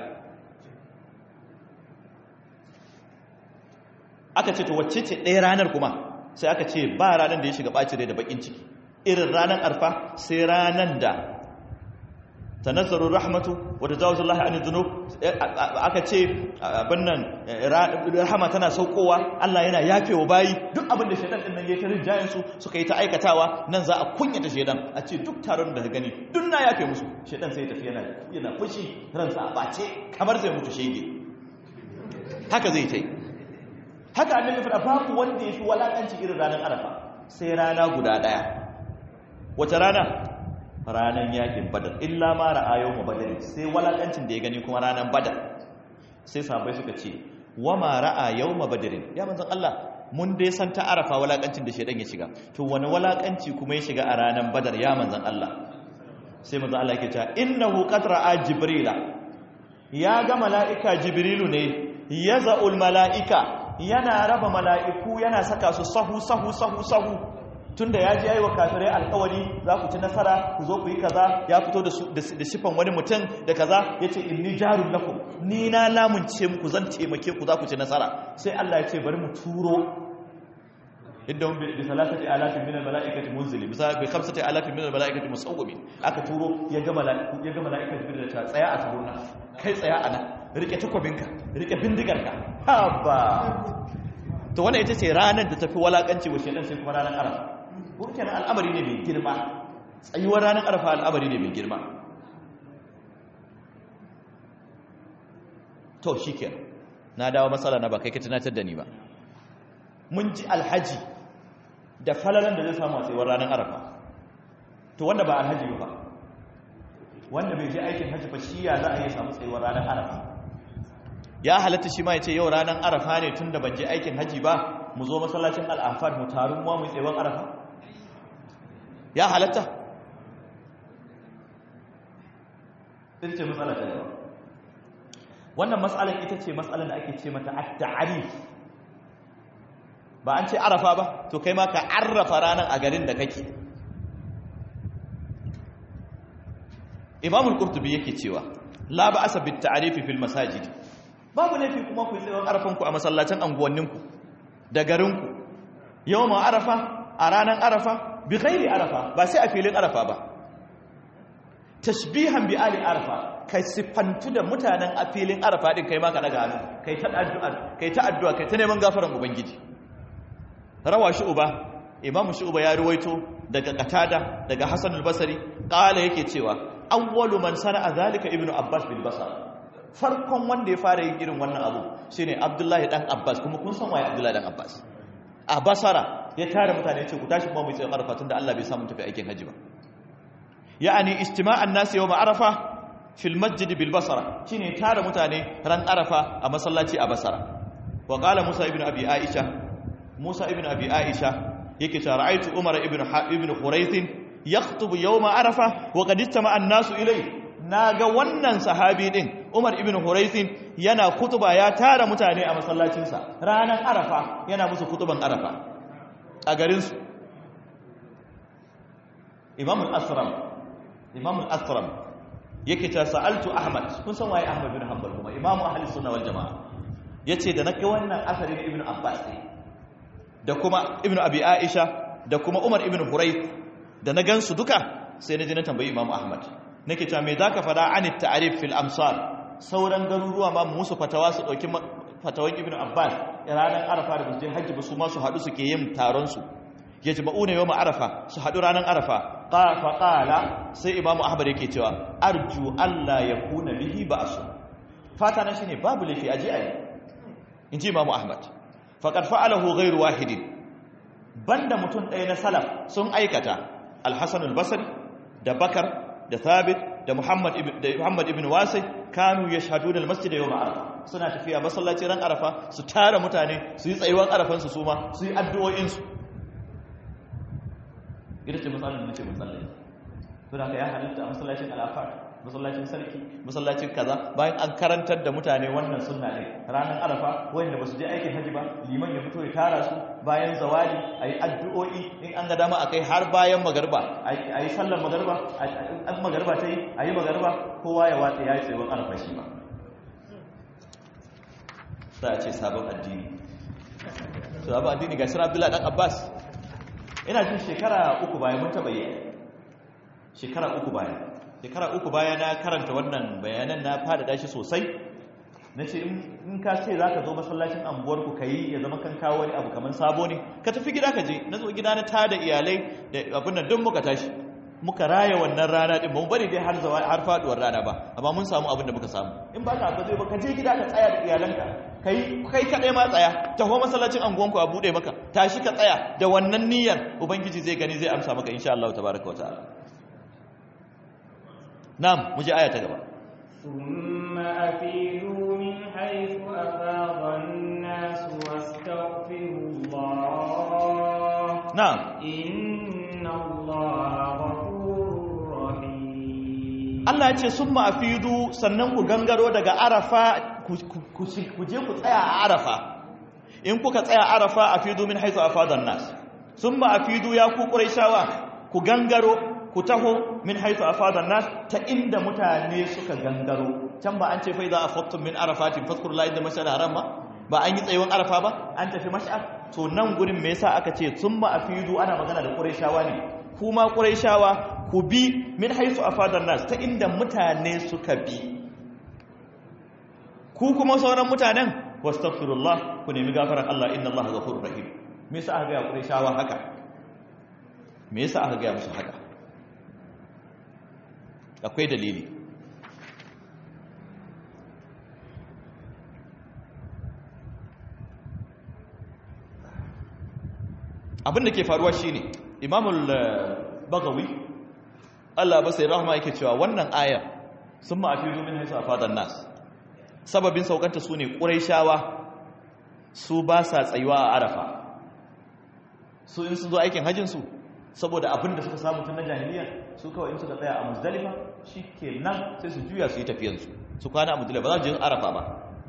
Speaker 2: aka ce to wacce ce ɗaya ranar kuma sai aka ce ba ranar da ya shiga bacin rai da bakin ciki irin ranar arfa sai ranar da tanazzaru rahmatu wa tajawazu Allah anil dhunub aka ce abin nan rahama tana saukowa Allah yana yafewa bayi duk abin da shedan din nan ya tarin jayin su suka yi ta aikatawa nan za a kunyata shedan a ce duk taron da ka gani duk na yafe musu shedan sai ya tafi yana yana fushi ransa a bace kamar zai mutu shege haka zai tai haka annabi fada babu wanda ya fi walakanci irin ranar arafa sai rana guda daya wace rana ranar yakin badar illa ma ra'a yawma badar sai walakancin da ya gani kuma ranar badar sai sahabbai suka ce wa ma ra'a yawma badar ya manzon Allah mun dai san ta arafa walakancin da shedan ya shiga to wani walakanci kuma ya shiga a ranar badar ya manzon Allah sai manzon Allah yake cewa innahu qad ra'a jibrila ya ga mala'ika jibrilu ne yaza'ul mala'ika yana raba mala'iku yana saka su sahu sahu sahu sahu tunda ya ji yayi wa kafirai alƙawari za ku ci nasara ku zo ku yi kaza ya fito da sifan wani mutum da kaza ya ce inni jarun lakum ni na lamunce muku zan taimake ku za ku ci nasara sai Allah ya ce bari mu turo idan bi salatati alafin min almalaikati munzili bi bi khamsati alafin min almalaikati musawwimin aka turo ya ga malaiku ya ga malaikatu bi da ta tsaya a turuna kai tsaya a nan rike takwabinka rike bindigarka haba to wannan ita ce ranar da tafi walakanci wa shedan sai kuma ranar arafa kuma kenan al'amari ne mai girma tsayuwar ranar arafa al'amari ne mai girma to shikenan na dawo matsala na ba kai ka tunatar da ni ba mun ji alhaji da falalan da zai samu a tsayuwar ranar arafa to wanda ba alhaji ba wanda bai je aikin hajji ba shi ya za a yi samu tsayuwar ranar arafa ya halatta shi ma ya ce yau ranar arafa ne tun da ban je aikin hajji ba mu zo masallacin al'afar mu taru mu mu tsewan arafa ya halatta ita ce matsala ta yawa wannan matsalar ita ce matsalar da ake ce mata at-ta'arif ba an ce arafa ba to kai ma ka arrafa ranar a garin da kake imamul qurtubi yake cewa la ba'asa bit ta'arifi fil masajid babu laifi kuma ku yi tsawon arafanku a masallacin anguwanninku da garinku yau ma arafa a ranar arafa bi ghairi arafa ba sai a filin arafa ba tashbihan bi ali arafa kai siffantu da mutanen a filin arafa din kai ma ka daga hannu kai ta addu'a kai ta addu'a kai ta neman gafaran ubangiji rawa shu'ba imam shu'ba ya ruwaito daga qatada daga hasan al-basri qala yake cewa awwalu man sana'a zalika ibnu abbas bil basra farkon wanda ya fara yin irin wannan abu shine abdullahi dan abbas kuma kun san waye abdullahi dan abbas a basara ya tare mutane ce ku tashi kuma mu tsaye arafa tunda Allah bai samu tafi aikin haji ba ya'ani istima'an nasi yawm arafa fil masjid bil basara shine tare mutane ran arafa a masallaci a basara wa qala musa ibn abi aisha musa ibn abi aisha yake cewa ra'aytu umar ibn ibn khurayth yakhutubu yawm arafa wa qad istama'a an-nasu ilayhi na ga wannan sahabi din Umar ibn Huraisin yana kutuba ya tara mutane a masallacinsa ranar Arafa yana musu kutuban Arafa a garinsu Imam al-Asram Imam al-Asram yake ta sa'altu Ahmad kun san waye Ahmad bin Hanbal kuma Imam ahli sunna wal jamaa yace da nake wannan asari ne Ibn Abbas ne da kuma Ibn Abi Aisha da kuma Umar ibn Hurayth da na gansu duka sai na ji na tambayi Imam Ahmad nake cewa me zaka fada an ta'rif fil amsar sauran garuruwa ma musu fatawa su dauki fatawan ibnu abbas ranar arafa da je hajji ba su ma su hadu suke yin taron su yajma'una yawm arafa su hadu ranar arafa fa qala sai imamu ahmad yake cewa arju alla yakuna bihi ba'su fata na shine babu lafi aje ayi inji imamu ahmad faqad fa'alahu ghayru wahidin banda mutum ɗaya na salaf sun aikata al-hasan al-basri da bakar da thabit da muhammad ibn da muhammad ibn wasi kanu yashhaduna al-masjid yawm arafa suna tafiya masallaci ran arafa su tara mutane su yi tsayuwar arafan su suma su yi addu'o'in su ita ce matsalar da ce matsalai to da ya halitta a masallacin al-afar masallacin sarki masallacin kaza bayan an karantar da mutane wannan sunna ne ranar arafa wanda ba su je aikin haji ba liman ya fito ya tara su bayan zawali a yi addu'o'i in an ga dama a kai har bayan magarba a yi sallar magarba an magarba ta yi a yi magarba kowa ya watsa ya yi tsayuwar arafa shi ba za a ce sabon addini sabon addini ga shirar abdullahi dan abbas ina jin shekara uku bayan mun taɓa yi shekara uku bayan shekara uku baya na karanta wannan bayanan na fada shi sosai na ce in ka ce za ka zo masallacin anguwarku ka yi ya zama kan kawo wani abu kamar sabo ne ka tafi gida ka je na zo gida na tada iyalai da abin nan don muka tashi muka raya wannan rana din ba mu bari dai har zawa har faduwar rana ba amma mun samu abin da muka samu in ba ka ka zo ba ka je gida ka tsaya da iyalanka kai kai kadai ma tsaya taho masallacin anguwanku a bude maka tashi ka tsaya da wannan niyyar ubangiji zai gani zai amsa maka insha Allah tabaraka wa ta'ala نعم مجي آية تقبل
Speaker 1: ثم أفيدوا من حيث أفاض الناس واستغفروا الله
Speaker 2: نعم
Speaker 1: إن الله غفور رحيم
Speaker 2: Allah ya ce sun ma'afidu sannan ku gangaro daga arafa ku je ku tsaya a arafa in kuka tsaya arafa a fidu min haizu a fadon nas sun ma'afidu ya ku ƙuraishawa ku gangaro ku taho min haitu a fadar nas ta inda mutane suka gangaro can ba an ce fai za a faktun min arafatin faskur la'in da mashar haram ba ba an yi tsayuwan arafa ba an tafi mashar to nan gurin me yasa aka ce sun ma a fidu ana magana da ƙuraishawa ne kuma ƙuraishawa ku bi min haitu a fadar nas ta inda mutane suka bi ku kuma sauran mutanen wastaghfirullah ku nemi gafarar Allah inna Allah ghafurur rahim me yasa aka ga ƙuraishawa haka me yasa aka ga musu haka akwai dalili abin da ke faruwa shine imamul bagawi Allah ba sai rahama yake cewa wannan aya sun ma'afizu min haisu afadan nas sababin saukanta su ne ƙuraishawa su ba sa tsayuwa a arafa su in sun zo aikin hajjin su saboda abin da suka samu tun na jahiliya su kawai in suka tsaya a muzdalifa shikenan sai su juya su yi tafiyan su su kwana a muzdalifa ba za su je arafa ba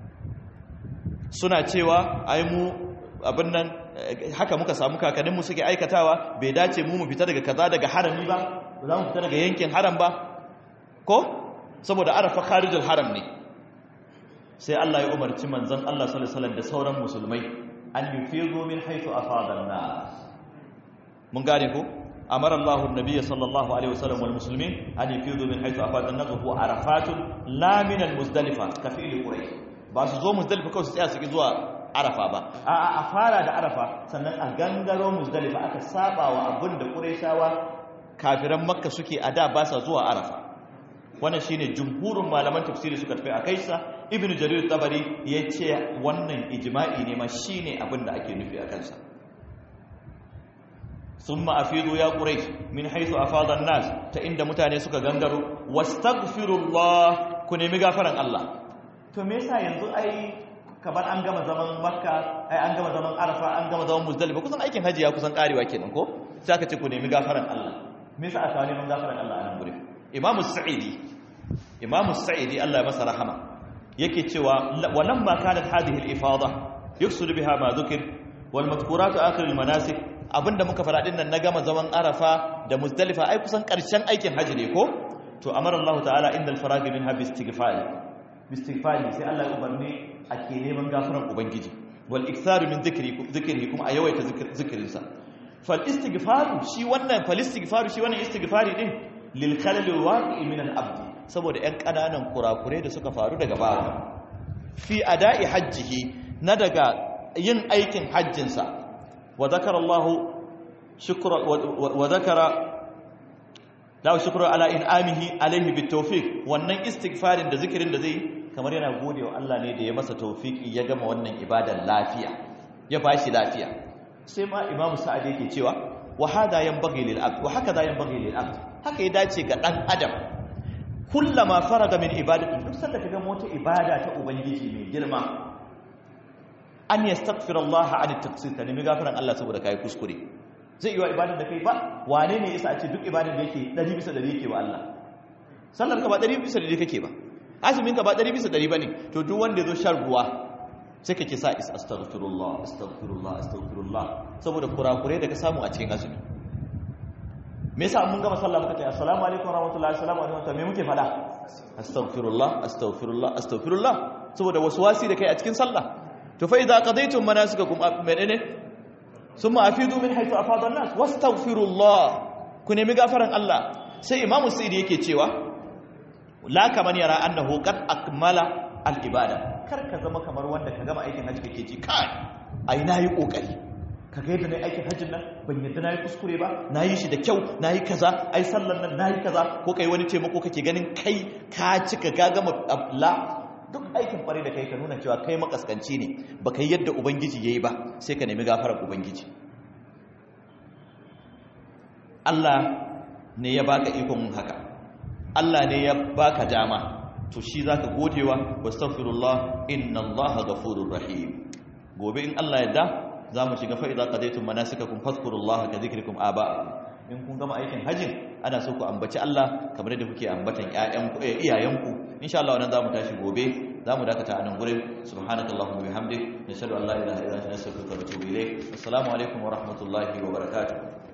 Speaker 2: suna cewa ai mu abin nan haka muka samu kakanninmu suke aikatawa bai dace mu mu fita daga kaza daga harami ba ba za mu fita daga yankin haram ba ko saboda arafa kharijul haram ne sai Allah ya umarci manzon Allah sallallahu alaihi wasallam da sauran musulmai an yufizu min haythu afada an-nas mun gane ko amara Allah an-nabiy sallallahu alaihi wasallam wal muslimin an yufizu min haythu afada an-nas wa arafatun la min al-muzdalifa ka fi'li quraish ba su zo muzdalifa kawai su tsaya su ki zuwa arafa ba a a fara da arafa sannan a gangaro muzdalifa aka saba wa abin da qurayshawa kafiran makka suke a da ba sa zuwa arafa wannan shine jumhurin malaman tafsiri suka tafi a kaisa ibnu jarir tabari yace wannan ijma'i ne ma shine abin da ake nufi a kansa summa afidu ya quraish min haythu afada an-nas ta inda mutane suka gangaro wastaghfirullah ku nemi gafaran Allah to me yasa yanzu ai kamar an gama zaman makka ai an gama zaman arafa an gama zaman muzdalifa kusan aikin haji ya kusan karewa kenan ko sai aka ce ku nemi gafaran Allah me yasa aka neman gafaran Allah a nan gurin Imam Sa'idi Imam Sa'idi Allah ya masa rahama yake cewa walamma kanat hadhihi al-ifada yuksud biha ma dhukir wal madhkurat akhir al-manasik abinda muka fara din nan na gama zaman arafa da muzdalifa ai kusan karshen aikin haji ne ko to amara Allah ta'ala indal faragi minha bi istighfar istighfari sai Allah ya umarni ake neman gafaran ubangiji wal iktharu min dhikri dhikri kuma a yawaita zikirin sa fal istighfaru shi wannan fal istighfaru shi wannan istighfari din lil khalal waqi min al abd saboda ƴan kananan kurakure da suka faru daga bawa fi ada'i hajjihi na daga yin aikin hajjin sa wa zakara Allah shukra wa zakara la shukru ala in'amihi alayhi bitawfiq wannan istighfarin da zikirin da zai kamar yana gode wa Allah ne da ya masa taufiki ya gama wannan ibadan lafiya ya bashi lafiya sai ma imamu sa'ad yake cewa wa hada yanbaghi lil abd wa hakaza yanbaghi lil abd haka ya dace ga dan adam kullama faraga min ibadati duk sanda kaga mota ibada ta ubangiji mai girma an yastaghfir Allah an at-taqsir ka nemi gafaran Allah saboda kai kuskure zai yi wa ibadar da kai ba wane ne yasa a ce duk ibadar da yake 100 bisa 100 yake wa Allah sallar ka ba 100 bisa 100 kake ba azumin ka ba ɗari bisa ɗari ba ne to duk wanda ya zo shan ruwa sai ka ke sa is astaghfirullah astaghfirullah astaghfirullah saboda kurakurai da ka samu a cikin azumi me yasa mun gama sallah muka ce assalamu alaikum warahmatullahi assalamu alaikum me muke fada astaghfirullah astaghfirullah astaghfirullah saboda waswasi da kai a cikin sallah to fa idza qadaytum manasikakum menene summa afidu min haythu afada an-nas wastaghfirullah ku nemi gafaran Allah sai imamu sayyidi yake cewa la kaman yara annahu qad akmala al-ibada kar ka zama kamar wanda ka gama aikin haji kake ji kai ai nayi kokari kaga yadda nayi aikin hajjin nan ban yadda nayi kuskure ba nayi shi da kyau nayi kaza ai sallan nan nayi kaza ko kai wani taimako kake ganin kai ka cika ka gama la duk aikin fare da kai ka nuna cewa kai makaskanci ne baka yi yadda ubangiji yayi ba sai ka nemi gafarar ubangiji Allah ne ya baka ikon haka Allah ne ya baka dama to shi zaka godewa wastaghfirullah innallaha ghafurur rahim gobe in Allah yadda zamu shiga fa idza qadaytum manasikakum fadhkurullaha ka dhikrikum aba'akum in kun gama aikin hajjin ana so ku ambaci Allah kamar yadda kuke ambatan ƴaƴanku iyayenku insha Allah wannan zamu tashi gobe zamu dakata a nan gurin subhanakallahumma bihamdik nashhadu an la ilaha illa anta nastaghfiruka wa natubu ilayk assalamu alaikum wa rahmatullahi wa barakatuh